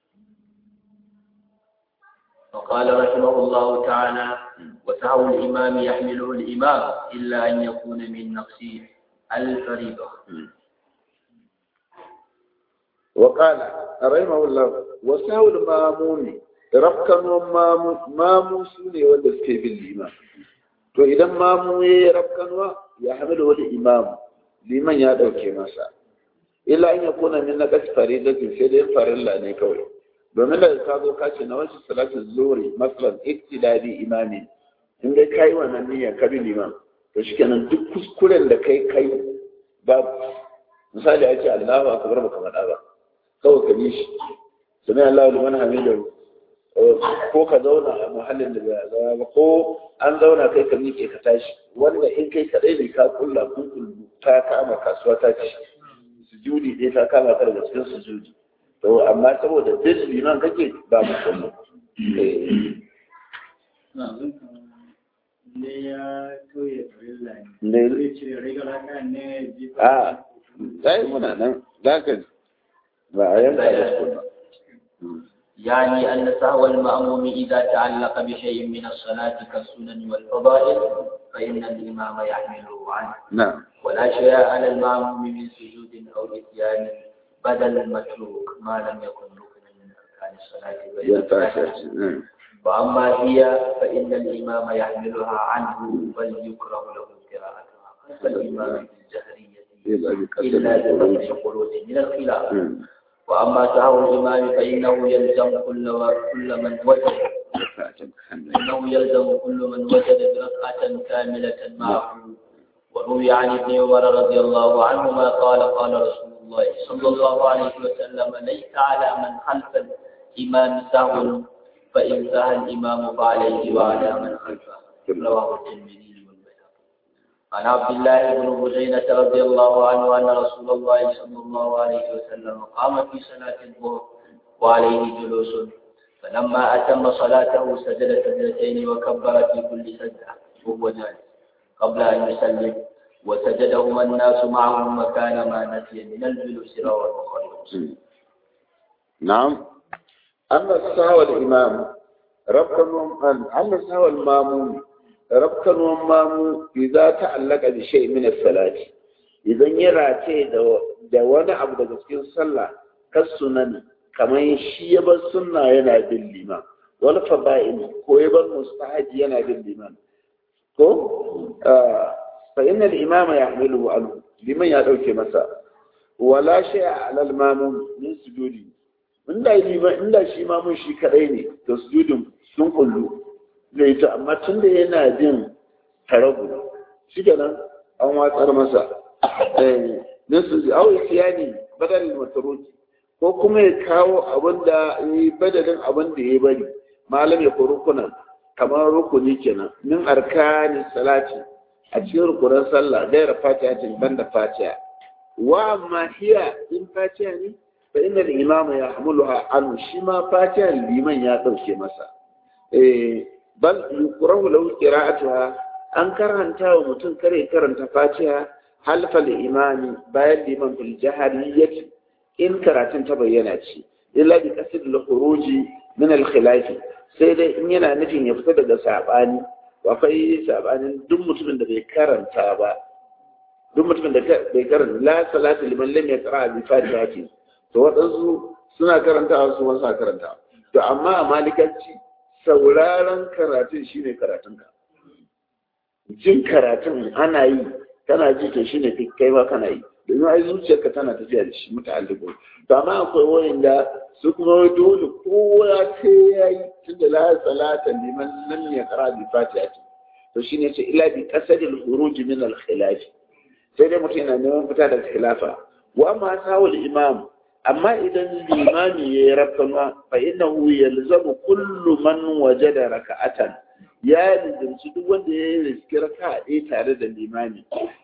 وقال رحمه الله تعالى وسهو الإمام يحمله الإمام إلا أن يكون من نقص الفريضة وقال رحمه الله وسهو المامون ربكن مامو سوني wanda suke bin liman to idan mamu ya rabkanwa ya hamilu wani imam liman ya dauke masa illa an yakuna min naqas faridatin sai dai farilla ne kawai domin da ka zo ka ce na wasu salatu zuri masalan iktidadi imami in dai kai wannan niyyar ka bi liman to shikenan duk kuskuren da kai kai babu misali ya ce Allahu akbar baka faɗa ba kawai ka bi shi sami Allahu liman hamidu ko ka zauna a muhallin da ba zama ba ko an zauna kai ka miƙe ka tashi wanda in kai kaɗai ne ka kulla kun kullu ta kama kasuwa ta ci sujudi ɗaya ta kama ka daga cikin sujudi to amma saboda duk liman kake ba mu kullu ne ya toye farilla ne ne zai cire rigar haka ne jifa a sai muna nan za ka ba a yanka da su ba يعني أن سهو المأموم إذا تعلق بشيء من الصلاة كالسنن والفضائل فإن الإمام يحمله عنه نعم ولا شيء على المأموم من سجود أو نسيان بدل المتروك ما لم يكن ركنا من أركان الصلاة ينتهي نعم وأما هي فإن الإمام يحملها عنه بل يكره له قراءتها خلف الإمام في الجهرية إلا إلا بقدر بقدر خروج من الخلاف نعم. وأما سهو الإمام فإنه يلزم كل و- كل من وجد إنه يلزم كل من وجد ركعة كاملة معه وروي عن ابن عمر رضي الله عنهما قال قال رسول الله صلى الله عليه وسلم ليس على من خلف الإمام سهو فإن سهى الإمام فعليه وعلى من خلفه رواه الترمذي والبيهقي عن عبد الله بن بجينة رضي الله عنه أن رسول الله صلى الله عليه وسلم قام في صلاة الظهر وعليه جلوس فلما أتم صلاته سجد سجدتين وكبر في كل سجدة وهو جالس قبل أن يسلم وسجدهما الناس معه مكان ما نسي من الجلوس رواه البخاري ومسلم. نعم أما السهو الإمام ربكم أما السهو المامون ربكم المامون إذا تعلق بشيء من الصلاة إذا يرى da wani abu daga cikin sallah kas sunan kamar shi ya bar sunna yana bin liman wal fada'il ko ya bar mustahaji yana bin liman ko fa inna al-imama yahmilu anhu liman ya dauke masa wala shay'a alal mamun min sujudi inda liman inda shi mamun shi kadai ne to sujudin sun kullu zai ta amma tunda yana jin tarabu shi kenan an watsar masa eh min sujudi aw isyani badal mataruki ko kuma ya kawo abin da yi badalin abin da ya bari malam ya ko rukunan kamar rukuni kenan min arkani salati a cikin rukunan sallah gaira fatiha tin banda fatiha wa amma hiya in fatiha ne fa inna al-imama yahmuluha an shi ma fatiha liman ya dauke masa eh bal yukrahu lahu qira'atuha an karanta wa mutum kare karanta fatiha halfa al-imami bayan liman bil jahriyyati in karatun ta bayyana ce illa bi qasid al-khuruji min al-khilafi sai dai in yana nufin ya fita daga sabani akwai sabanin duk mutumin da bai karanta ba duk mutumin da bai karanta la salatu liman lam yaqra bi fatihati to wadansu suna karanta su wasu suna karanta to amma a malikanci sauraron karatun shine karatun ka jin karatun ana yi kana ji to shine kai ma kana yi domin ai zuciyarka tana tafiya da shi muta'alliqun to amma akwai wayanda su kuma dole kowa sai yayi tunda la salata liman lam yaqra bi fatihati to shine ce ila bi qasadil khuruj min al khilaf sai dai mutum yana neman fita daga khilafa wa amma sawul imam amma idan limami ya rabkama fa innahu yalzamu kullu man wajada raka'atan ya lizimci duk wanda ya riski raka'a ɗaya tare da limami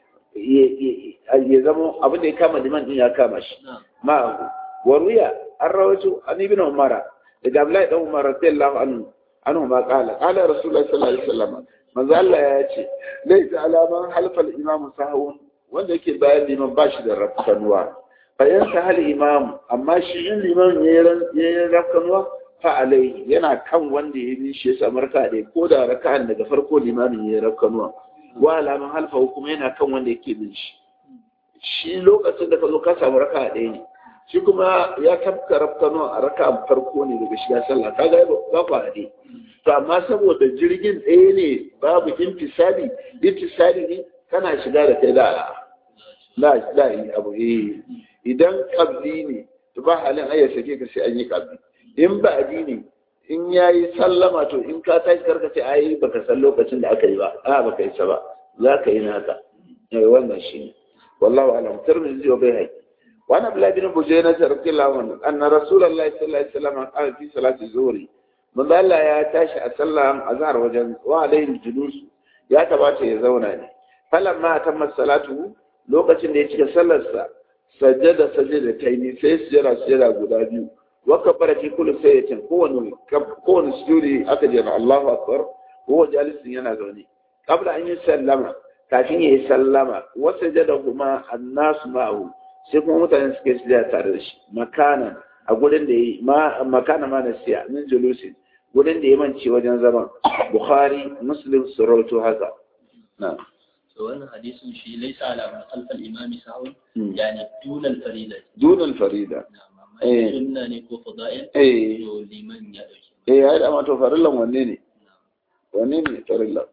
ya zama abin da ya kama liman din ya kama shi ma waruya an rawaito an ibn umara daga abdullahi dan umar radiyallahu anhu anhu ma qala qala rasulullahi sallallahu alaihi wasallam manzo Allah ya ce laysa alaman halfal imamu sahun wanda yake bayan liman ba shi da rafkanuwa fa yan sahal imam amma shi in liman yayin rafkanuwa fa alai yana kan wanda ya bi shi ya samu raka'a ko da raka'an daga farko limamin yayin rafkanuwa wa alaman halfa kuma yana kan wanda yake bin shi shi lokacin da ka zo ka samu raka ɗaya ne shi kuma ya tafka rafkano a raka farko ne daga shiga sallah ka ga ba ba ne to amma saboda jirgin ɗaya ne babu intisali intisali ne kana shiga da kai da la la yi abu eh idan kabli ne to ba halin ayya sake ka sai an yi kabli in ba ne in ya yi sallama to in ka tashi karka ce ai baka san lokacin da aka yi ba a baka yi sa ba za ka yi naka eh wannan shi ne wallahu alam tirmidhi wa bayhaqi wa ana abdullah bin bujayna radiyallahu anhu anna rasulullahi sallallahu alaihi wasallam qala fi salati zuhri manzo Allah ya tashi a sallah azhar wajen wa alaihi julus ya tabata ya zauna ne falamma tamma salatu lokacin da ya cika sallarsa sajjada sajjada taini sai sujjada sujjada guda biyu وكبر في كل سيئة كون كون سجودي أكجر الله أكبر وهو جالس ينادوني قبل أن يسلم كافين يسلم وسجدهما الناس معه سيكون متى نسكيس لا تعرش مكانا أقول إن ما مكان ما نسيا من جلوس أقول إن يمن شيء وجن زمان بخاري مسلم سروت هذا نعم wannan hadisin shi laisa ala man khalfa al-imam sahun yani dun al-farida دون الفريدة Eh. sunna ne ko fada'il eh to liman ya dauke eh ya da mato farillan wanne ne wanne ne farillan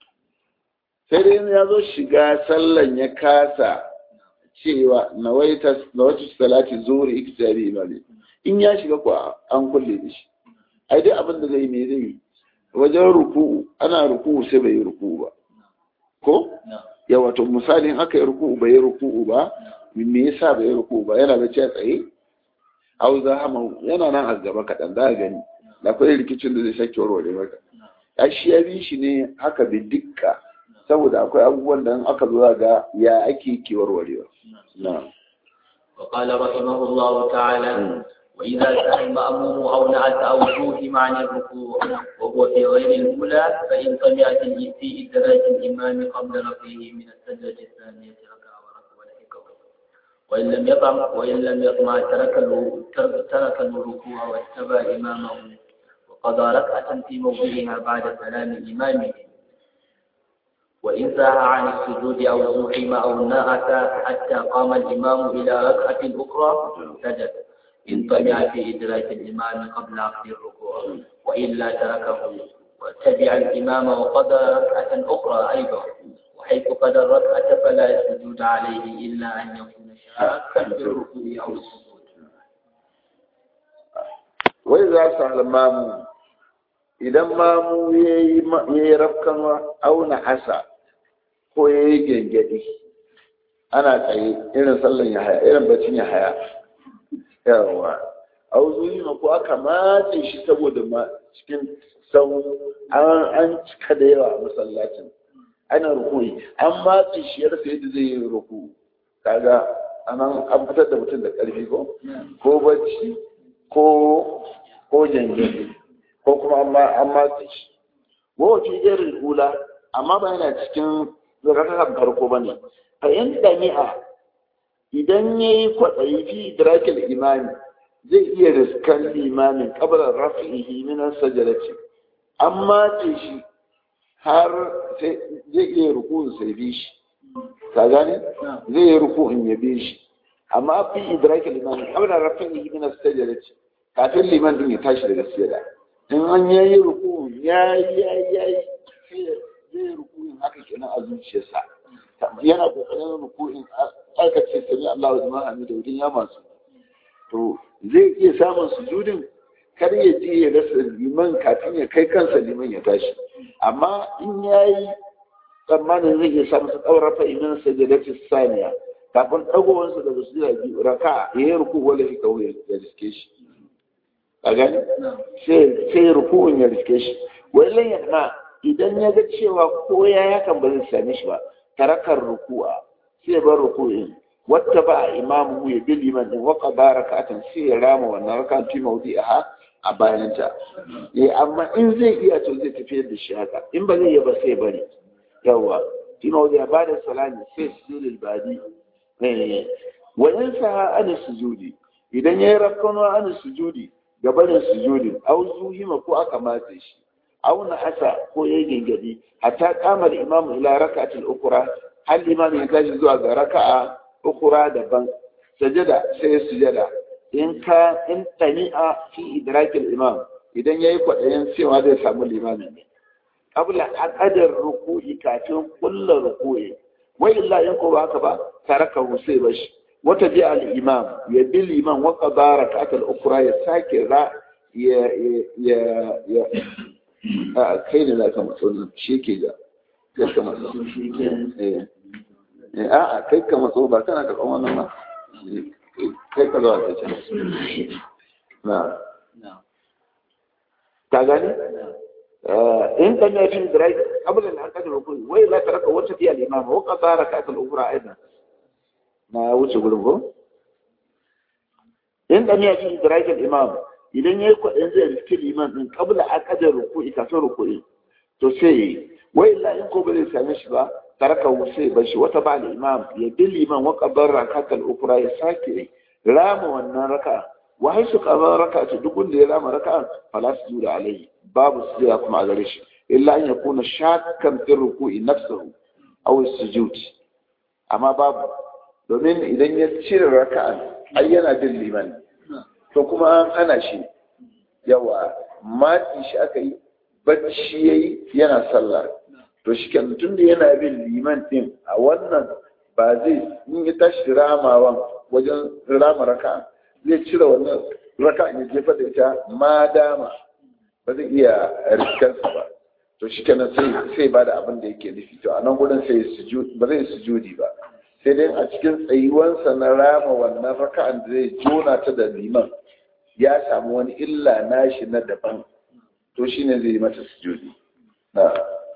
sai dai ya zo shiga sallan ya kasa cewa nawaita nawaitu salati zuhri iktisabi imani in ya shiga ko an kulle da shi ai dai abin da zai me zai yi wajen ruku'u ana ruku'u sai bai yi ruku'u ba ko na ya wato misalin aka yi ruku'u bai yi ruku'u ba me yasa bai yi ruku'u ba yana da a tsaye au za hama yana nan a gaba kaɗan za a gani da akwai rikicin da zai sake warware maka ya shi ya bi shi ne haka bi dukka saboda akwai abubuwan da in aka zo za ga ya ake ke warwarewa na وقال رحمه الله تعالى وإذا كان المأموم أو نعت أو زوهم عن الركوع وهو في غير الأولى فإن سمعت في إدراك الإمام قبل رفعه من السجدة الثانية ركع وركع ولحقه وإن لم يطمع وإن لم يطمع ترك ال- ترك ترك الركوع واتبع إمامه وقضى ركعة في موضعها بعد سلام إمامه وإن ساها عن السجود أو زحم أو نعت حتى قام الإمام إلى ركعة أخرى سجد إن طمع في إدراك الإمام قبل أخذ الركوع وإلا تركه واتبع الإمام وقضى ركعة أخرى أيضا حيث قد الركعة فلا يسجد عليه إلا أن يكون شاكا في الركوع أو السجود wai za su halmamu idan mamu ya yi rafkanwa auna asa ko ya yi gengedi ana tsaye irin sallan ya haya irin bacin ya haya yawa auzuyi ma ko aka matse shi saboda ma cikin sau an cika da yawa a masallacin ana rukuni an matse shi ya rasa yadda zai yi ruku kaga anan an fitar da mutum da ƙarfi ko ko bacci ko ko jangin ko kuma an matse shi wawace irin hula amma ba yana cikin rakakan farko ba ne a yan dami'a idan ya yi kwaɗayi fi idrakil imani zai iya riskan limamin kabarar rafi'ihi minan sajarati an matse shi har zai iya rukun sai bi shi ka gane zai yi rukun ya bi shi amma fi idrakil imani kabarar rafi'ihi minan sajarati kafin liman din ya tashi daga sujada in an yayi ruku ya ya ya zai ruku haka kenan a zuciyarsa yana kokarin ruku in aka ce sami Allah wa jama'a da wurin ya masu to zai iya samun sujudin kar ya je ya rasa liman kafin ya kai kansa liman ya tashi amma in yayi tsammanin zai iya samun su ɗaura fa'imin sajadati saniya kafin ɗagowansa daga sujada biyu raka ya yi ruku wala fi kawai ya riske shi a gani sai rukun ya riske shi wallan ya na idan ya ga cewa ko ya yakan ba zai same shi ba tarakar ruku'a sai bar ruku'in wata ba imamu ya bi liman din waka barakatan sai ya rama wannan rakan fi mawdi'a a bayananta eh amma in zai iya to zai tafiyar da shi haka in ba zai iya ba sai bari yawa fi mawdi'a ba da salami sai sujudul badi eh wa yansa an sujudi idan yayi rakkanwa an sujudi gabanin sujudin au zuhima ko aka matse shi au na asa ko ya gengedi hatta kamar imamu ila raka'atul ukra hal imam ya tashi zuwa ga raka'a ukra daban sajada sai ya sujada in ka in tani'a fi idrakil imam idan yayi kwadayin cewa zai samu limamin ne qabla aqadar ruku'i kafin kullu ruku'i wa illa in ko ba haka ba taraka sai bashi wata ji al'imam ya bi liman waka ba rakatar ukura ya sake ra ya ya ya a kai ne za ka matso nan shi ke ga kai ka matso a a kai ka matso ba kana ka kwan wannan ba kai ka zuwa ta can na ka gani in kan ya fi da kabla da haka da rukuni wai la taraka wata fi al-imam wa qada rakatul ukra aidan na wuce gurin ko in dan ya ci idrakin imam idan yayi kwadin zai riski liman din kabla aqdar ruku'i kafin ruku'i to sai wai illa in ko bai same shi ba taraka sai ba shi wata ba imam ya bi liman wa qabar rakatul ukra ya sake rama wannan raka wa haisu qabar raka'atu duk wanda ya rama raka'a fala sujuda alaihi babu sujuda kuma a gare shi illa an yakuna shakkan fi ruku'i nafsuhu aw sujud amma babu domin idan ya cire raka'a ai yana bin liman to kuma an hana shi yawa mati shi aka yi bacci yayi yana sallah to shi kan tun da yana bin liman din a wannan ba zai in ya tashi ramawan wajen rama raka'a zai cire wannan raka'a ya jefa da ita ma dama ba zai iya rikarsa ba to shi kenan sai sai ba da abin da yake nufi to a nan gudun sai ba zai sujudi ba sai dai a cikin tsayuwansa na rama wannan raka'an da zai jona ta da liman ya samu wani illa nashi na daban to shine zai yi mata sujudi na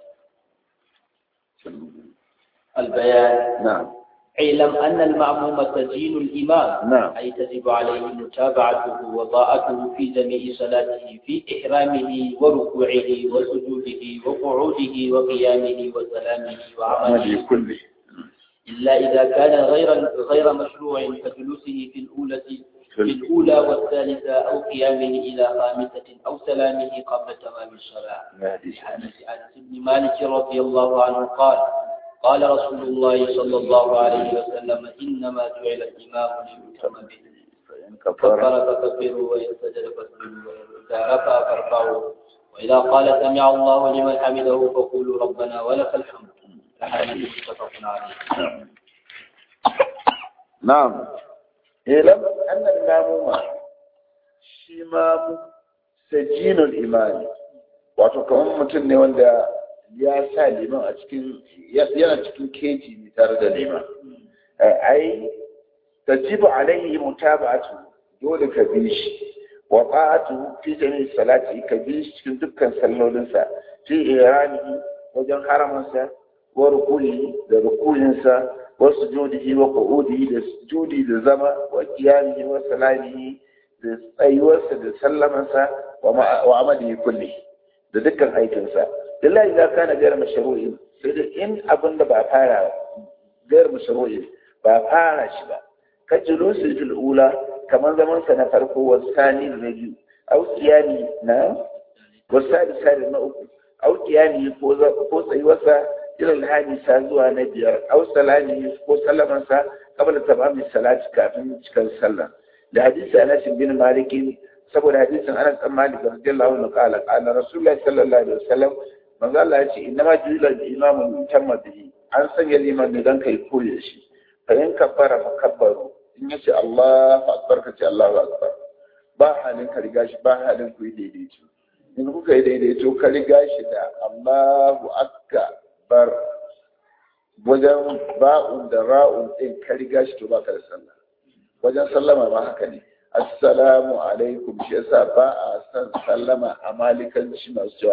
البيان نعم اعلم أن المعموم تزيين الإمام نعم. أي تجب عليه متابعته وطاعته في جميع صلاته في إحرامه وركوعه وسجوده وقعوده وقيامه وسلامه وعمله هذه كله إلا إذا كان غير غير مشروع كجلوسه في الأولى في الأولى والثالثة أو قيامه إلى خامسة أو سلامه قبل تمام الصلاة هذه حديث أنس بن مالك رضي الله عنه قال قال رسول الله صلى الله عليه وسلم إنما جعل الإمام ليؤتم به فإن كبر كفر فكبروا وإن سجد فاسجدوا وإذا رفع فارفعوا وإذا قال سمع الله لمن حمده فقولوا ربنا ولك الحمد متفق عليه na'am ilam annal mamuma shi mamu sajinul imani wato kamar mutum ne wanda ya sa liman a cikin yana cikin keji ne tare da liman ai tajibu alaihi mutaba'atu dole ka bi shi wa ta'atu fi jami'i salati ka bi shi cikin dukkan sallolinsa fi iranihi wajen haramansa wa rukuni da rukuninsa wa sujudihi wa qu'udihi da sujudi da zama wa qiyamihi wa salamihi da tsayuwarsa da sallamansa wa amalihi kulli da dukkan aikinsa lillahi idza kana ghayr mashru'in sai da in abin da ba fara ghayr mashru'in ba fara shi ba ka julusi fil ula kamar zaman sa na farko wa sani na biyu au qiyami na wa sadi sadi na uku au qiyami ko ko tsayuwarsa ila alhadisa zuwa na biyar au salami ko sallamansa qabla tamami salati kafin cikin sallah da hadisi Anas bin Malik saboda hadisin Anas bin Malik radiyallahu anhu qala qala Rasulullah sallallahu alaihi wasallam manzo Allah ya ce inna ma ju'ila al-imamu tamma bihi an sanya liman ne dan kai koyi shi fa in kabbara fa kabbaru in yace Allahu akbar ka ce Allahu akbar ba halin ka riga shi ba halin ku yi daidaito in kuka yi daidaito ka riga shi da Allahu akbar wajen ba'un da ra'un din ka riga shi to baka da sallah wajen sallama ma haka ne assalamu alaikum shi yasa ba a san sallama a malikanci masu cewa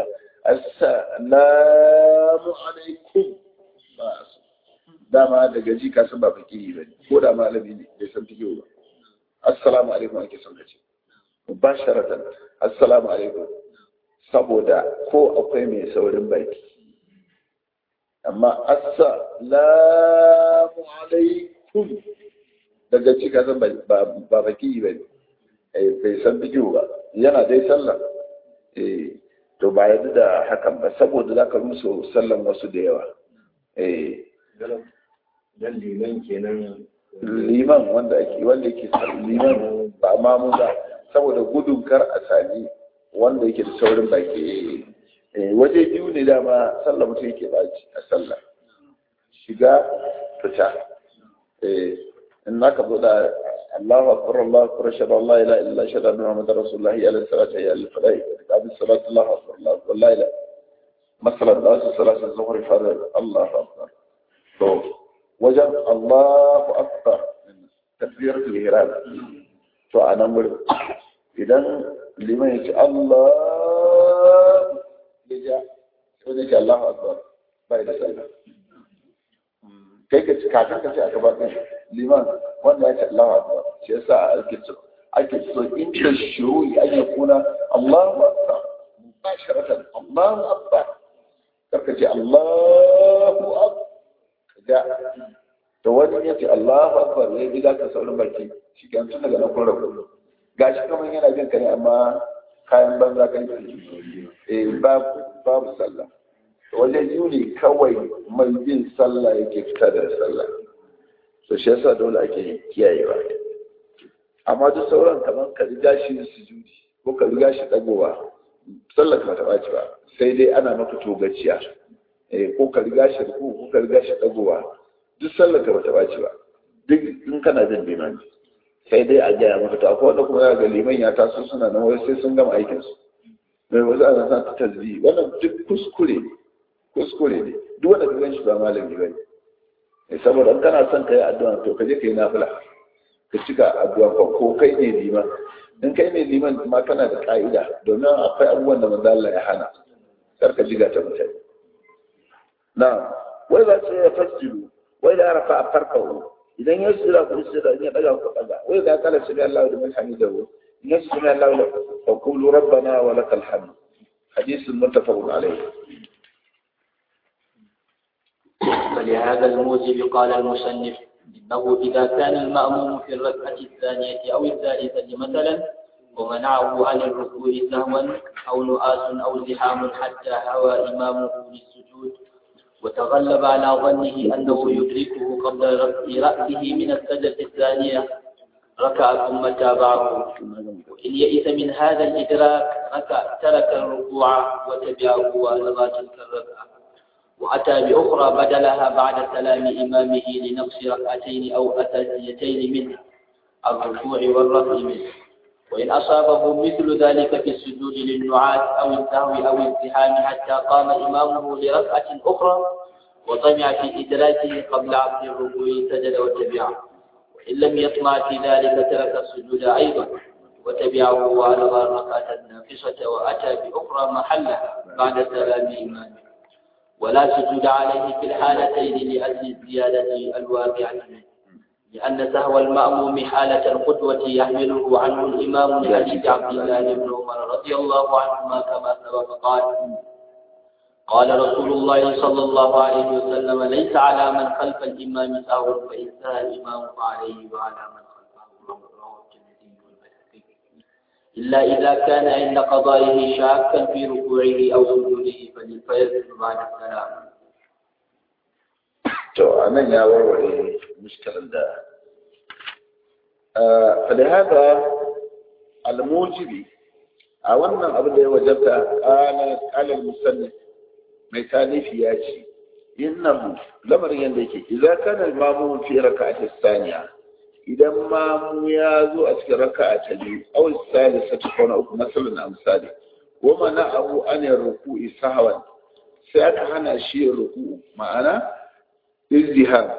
assalamu alaikum ba a so dama daga ji ka san ba fakiri ba ne ko da malami ne bai san fikiyo ba assalamu alaikum ake son kace mubasharatan assalamu alaikum saboda ko akwai mai saurin baki amma assalamu alaikum daga ci ka san ba baki ba ne bai san bidiyo ba yana dai sallah to ba yadda da hakan ba saboda za ka rusa sallan wasu da yawa dan liman kenan liman wanda ake wanda yake liman ba ma mu ba saboda gudun kar a sami wanda yake da saurin baki waje biyu ne dama sallah mutum yake baci a sallah shiga fita in naka zo da Allahu akbar Allahu akbar shada Allah ila illa shada anna Muhammad Rasulullah ya ala salati ya ala fadai qabil salat Allahu akbar Allahu akbar la ila masalan da su salat az-zuhr farad Allahu akbar to wajen Allahu akbar takbiratul ihram to anan wurin idan liman yace Allah ya ja sai ne Allahu akbar bai da sallah kai ka ci kafin ka ce a gaba ɗin liman wanda ya ce Allahu akbar shi yasa ake so ake so in da shuru'i an ya kuna Allahu akbar mubasharatan Allahu akbar karka ce Allahu akbar da to wani ya ce Allahu akbar ya bi ka saurin baki shi kan tun daga nan kun rabu gashi kamar yana jin ka ne amma kayan banza kan eh babu babu sallah wajen yuni kawai mai bin sallah yake fita da sallah so shi yasa dole ake kiyayewa amma duk sauran kamar ka riga shi sujudi ko ka riga shi dagowa sallah ka taɓa ci ba sai dai ana maka togaciya eh ko ka riga shi ko ko ka riga shi dagowa duk sallah ka taɓa ci ba duk in kana jin limani sai dai a gaya maka to akwai wanda kuma ya ga liman ya taso suna nan wai sai sun gama aikinsu mai wasu ana sa ta tasbi wannan duk kuskure ne kuskure ne duk wanda ka gan shi ba malami ba ne saboda in kana son ka yi addu'a to ka je ka yi nafila ka cika addu'a ko ko kai ne liman in kai ne liman ma kana da ka'ida domin akwai abubuwan da manzo Allah ya hana kar ka jiga ta mutane na wai ba sai ya fasjiru wai da arafa a farkahu idan ya tsira ku tsira in ya daga ku daga wai da kala sami Allah da hamidahu in ya sami Allah fa qulu rabbana wa lakal hamd hadith muttafaqun alayhi فلهذا الموجب قال المصنف إنه إذا كان المأموم في الركعة الثانية أو الثالثة مثلا ومنعه عن الركوع سهوا أو نؤاس أو زحام حتى هوى إمامه للسجود وتغلب على ظنه أنه يدركه قبل رفع رأسه من السجدة الثانية ركع ثم تابعه وإن يئس من هذا الإدراك ركع ترك الركوع وتبعه وألغى تلك الركعة وأتى بأخرى بدلها بعد سلام إمامه لنقص ركعتين أو أتيتين منه الركوع والرفع منه وإن أصابه مثل ذلك في السجود للنعاس أو السهو أو الزحام حتى قام إمامه لركعة أخرى وطمع في إدراكه قبل عقد الركوع سجد وتبعه وإن لم يطمع في ذلك ترك السجود أيضا وتبعه وألغى الركعة الناقصة وأتى بأخرى محلها بعد سلام إمامه ولا سجود عليه في الحالتين لأجل الزيادة الواقعة منه لأن سهو المأموم حالة القدوة يحمله عنه الإمام لحديث عبد الله بن عمر رضي الله عنهما كما سبق قال قال رسول الله صلى الله عليه وسلم ليس على من خلف الإمام سهو فإن سهى الإمام فعليه وعلى من خلفه رواه الترمذي والبيهقي إلا إذا كان عند قضائه شاكا في ركوعه أو سجوده فيسجد بعد السلام to anan ya warware mushkilar da فلهذا الموجب a wannan abu da ya wajabta qala al-musannif mai talifi ya ce innahu lamarin yanda yake idza kana al-mamu fi rak'ati thaniya idan mamu ya zo a cikin raka'a ta biyu aw salisatu kana uku masalan amsali wa mana'ahu an ruku'i sahwan sai aka hana shi ruku'u ma'ana izdiham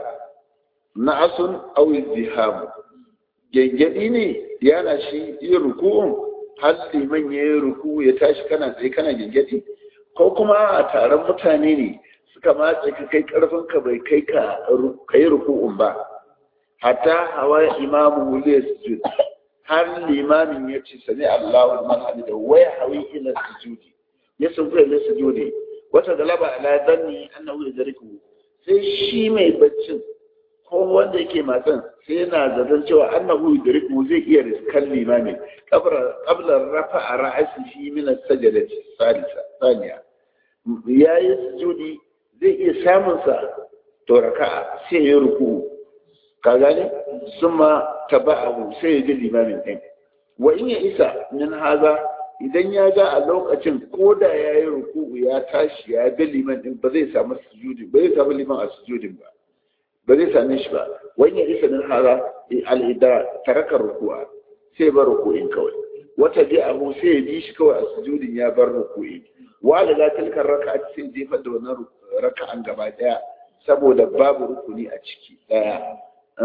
na'asun aw izdiham gengedi ne yana shi yin ruku'un har liman ya yi ruku ya tashi kana tsaye kana gengedi ko kuma a taron mutane ne suka matse ka kai karfin ka bai kai ka yi ruku'un ba hatta hawa imamu wule sujud har limamin ya ce sami Allahu man hamida waya hawi ila sujudi ya sun ila sujudi wata galaba ala danni annahu yadriku sai shi mai baccin ko wanda yake matan sai yana zaton cewa annahu yudriku zai iya riskan limamin qabla qabla rafa'a ra'si fi min as-sajdati salisa thaniya yayi sujudi zai iya samun sa to raka'a sai ya ruku ka gane summa taba'ahu sai ya ji limamin din wa in ya isa min haza idan ya ga a lokacin ko da ya yi ruku ya tashi ya ga liman din ba zai samu sujudi ba zai samu liman a sujudin ba ba zai same shi ba wani ya isa min hara al'ida taraka ruku'a sai bar ruku'in kawai wata bi abu sai ya bi shi kawai a sujudin ya bar ruku'i wa la tilkar raka'a sai jefar da wannan raka'an gaba daya saboda babu rukuni a ciki daya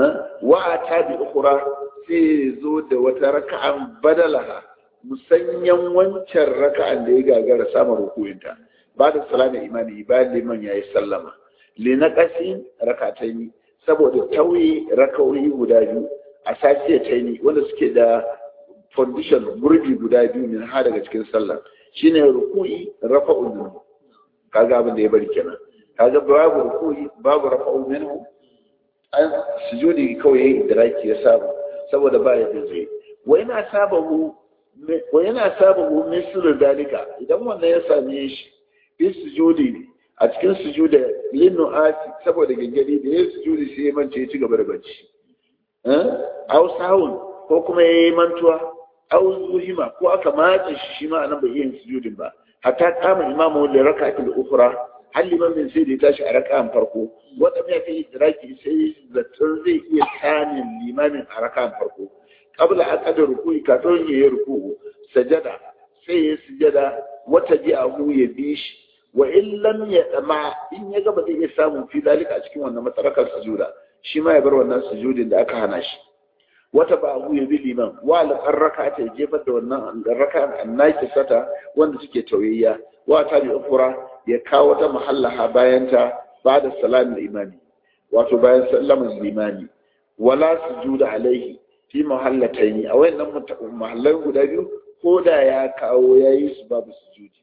wa ta bi ukhra sai zo da wata raka'an badalaha musanyan wancan raka'an da ya gagara samun ruku'inta ba da salama imani bayan liman yayi sallama linaqasi rakataini saboda tauye rakawoyi guda biyu a sasiya taini wanda suke da foundation gurbi guda biyu min ha daga cikin sallah shine ruku'i rafa'un minhu kaga abin da ya bari kenan kaga babu ruku'i babu rafa'un minhu an sujudi kawai yayi idraki ya samu saboda ba ya zai wa yana sabahu wa yana sabahu mislu dalika idan wannan ya same shi bi sujudi a cikin sujuda linnu ati saboda gangari da ya sujudi sai ya mance ya ci gaba da bacci au sahun ko kuma ya yi mantuwa au zuhima ko aka matsa shi shi ma anan bai iya yin sujudin ba hatta kama imamu da raka'atul ukhra har liman min sai da ya tashi a raka'an farko wanda ya kai idraki sai zaton zai iya sanin limamin a raka'an farko qabla aqdar ruku'i kafin ya yi ruku'u sajada sai ya sujada wata ji'ahu ya bi shi wa in lam ya dama in ya gaba zai iya samun fi dalika a cikin wannan matsarakar sujuda shi ma ya bar wannan sujudin da aka hana shi wata ba abu ya bi liman wa alƙar raka ta jefar da wannan raka annaki sata wanda suke tauyayya wa ta bi ukura ya kawo ta mahallaha bayan ta ba da salamin imani wato bayan sallaman limani wala sujuda alaihi fi mahallataini a wayannan mahallan guda biyu ko da ya kawo yayi su babu sujudi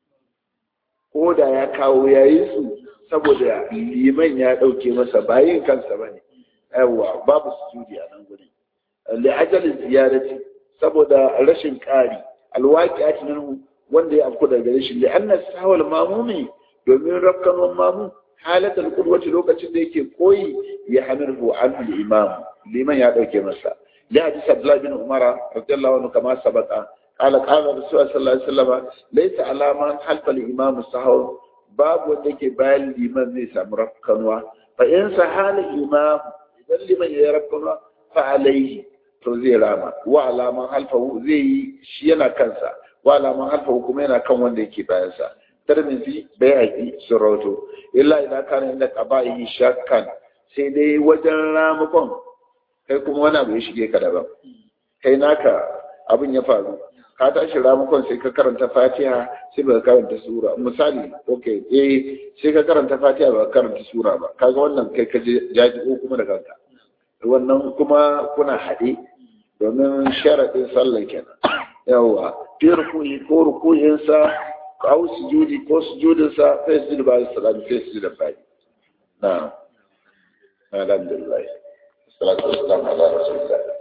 ko da ya kawo ya yi su saboda liman ya ɗauke masa bayin kansa ba ne yawa babu sujudi a nan gudun li'ajalin ziyarati saboda rashin ƙari alwaki a tunan wanda ya afku daga gare shi li'anna sahawal mamumi domin rafkanon mamu halatar kudwaci lokacin da yake koyi ya hamirhu an imam liman ya ɗauke masa li hadisi abdullahi bin umara radiyallahu anhu kama sabaka قال قال رسول الله صلى الله عليه وسلم ليس على من حلف الإمام السهو babu wanda ke bayan liman zai samu rafkanuwa fa in sahala imam idan liman ya yi rafkanuwa fa alaihi to zai rama wa alaman halfahu zai yi shi yana kansa wa alaman halfahu kuma yana kan wanda yake bayansa tarmizi bai haƙi sun rawato illa idan kana inda qaba'i shakkan sai dai wajen ramakon kai kuma wani abu ya shige ka daban kai naka abin ya faru ka tashi ramakon sai ka karanta fatiha sai ba ka karanta sura misali okay eh sai ka karanta fatiha ba ka karanta sura ba kaga wannan kai ka jaji ko kuma da kanka wannan kuma kuna haɗe domin sharaɗin sallah kenan yawa fi rukuyi ko rukuyinsa ko sujudi ko sujudinsa sai sujud ba salatu sai sujud da bai na alhamdulillah salatu wassalamu ala rasulillah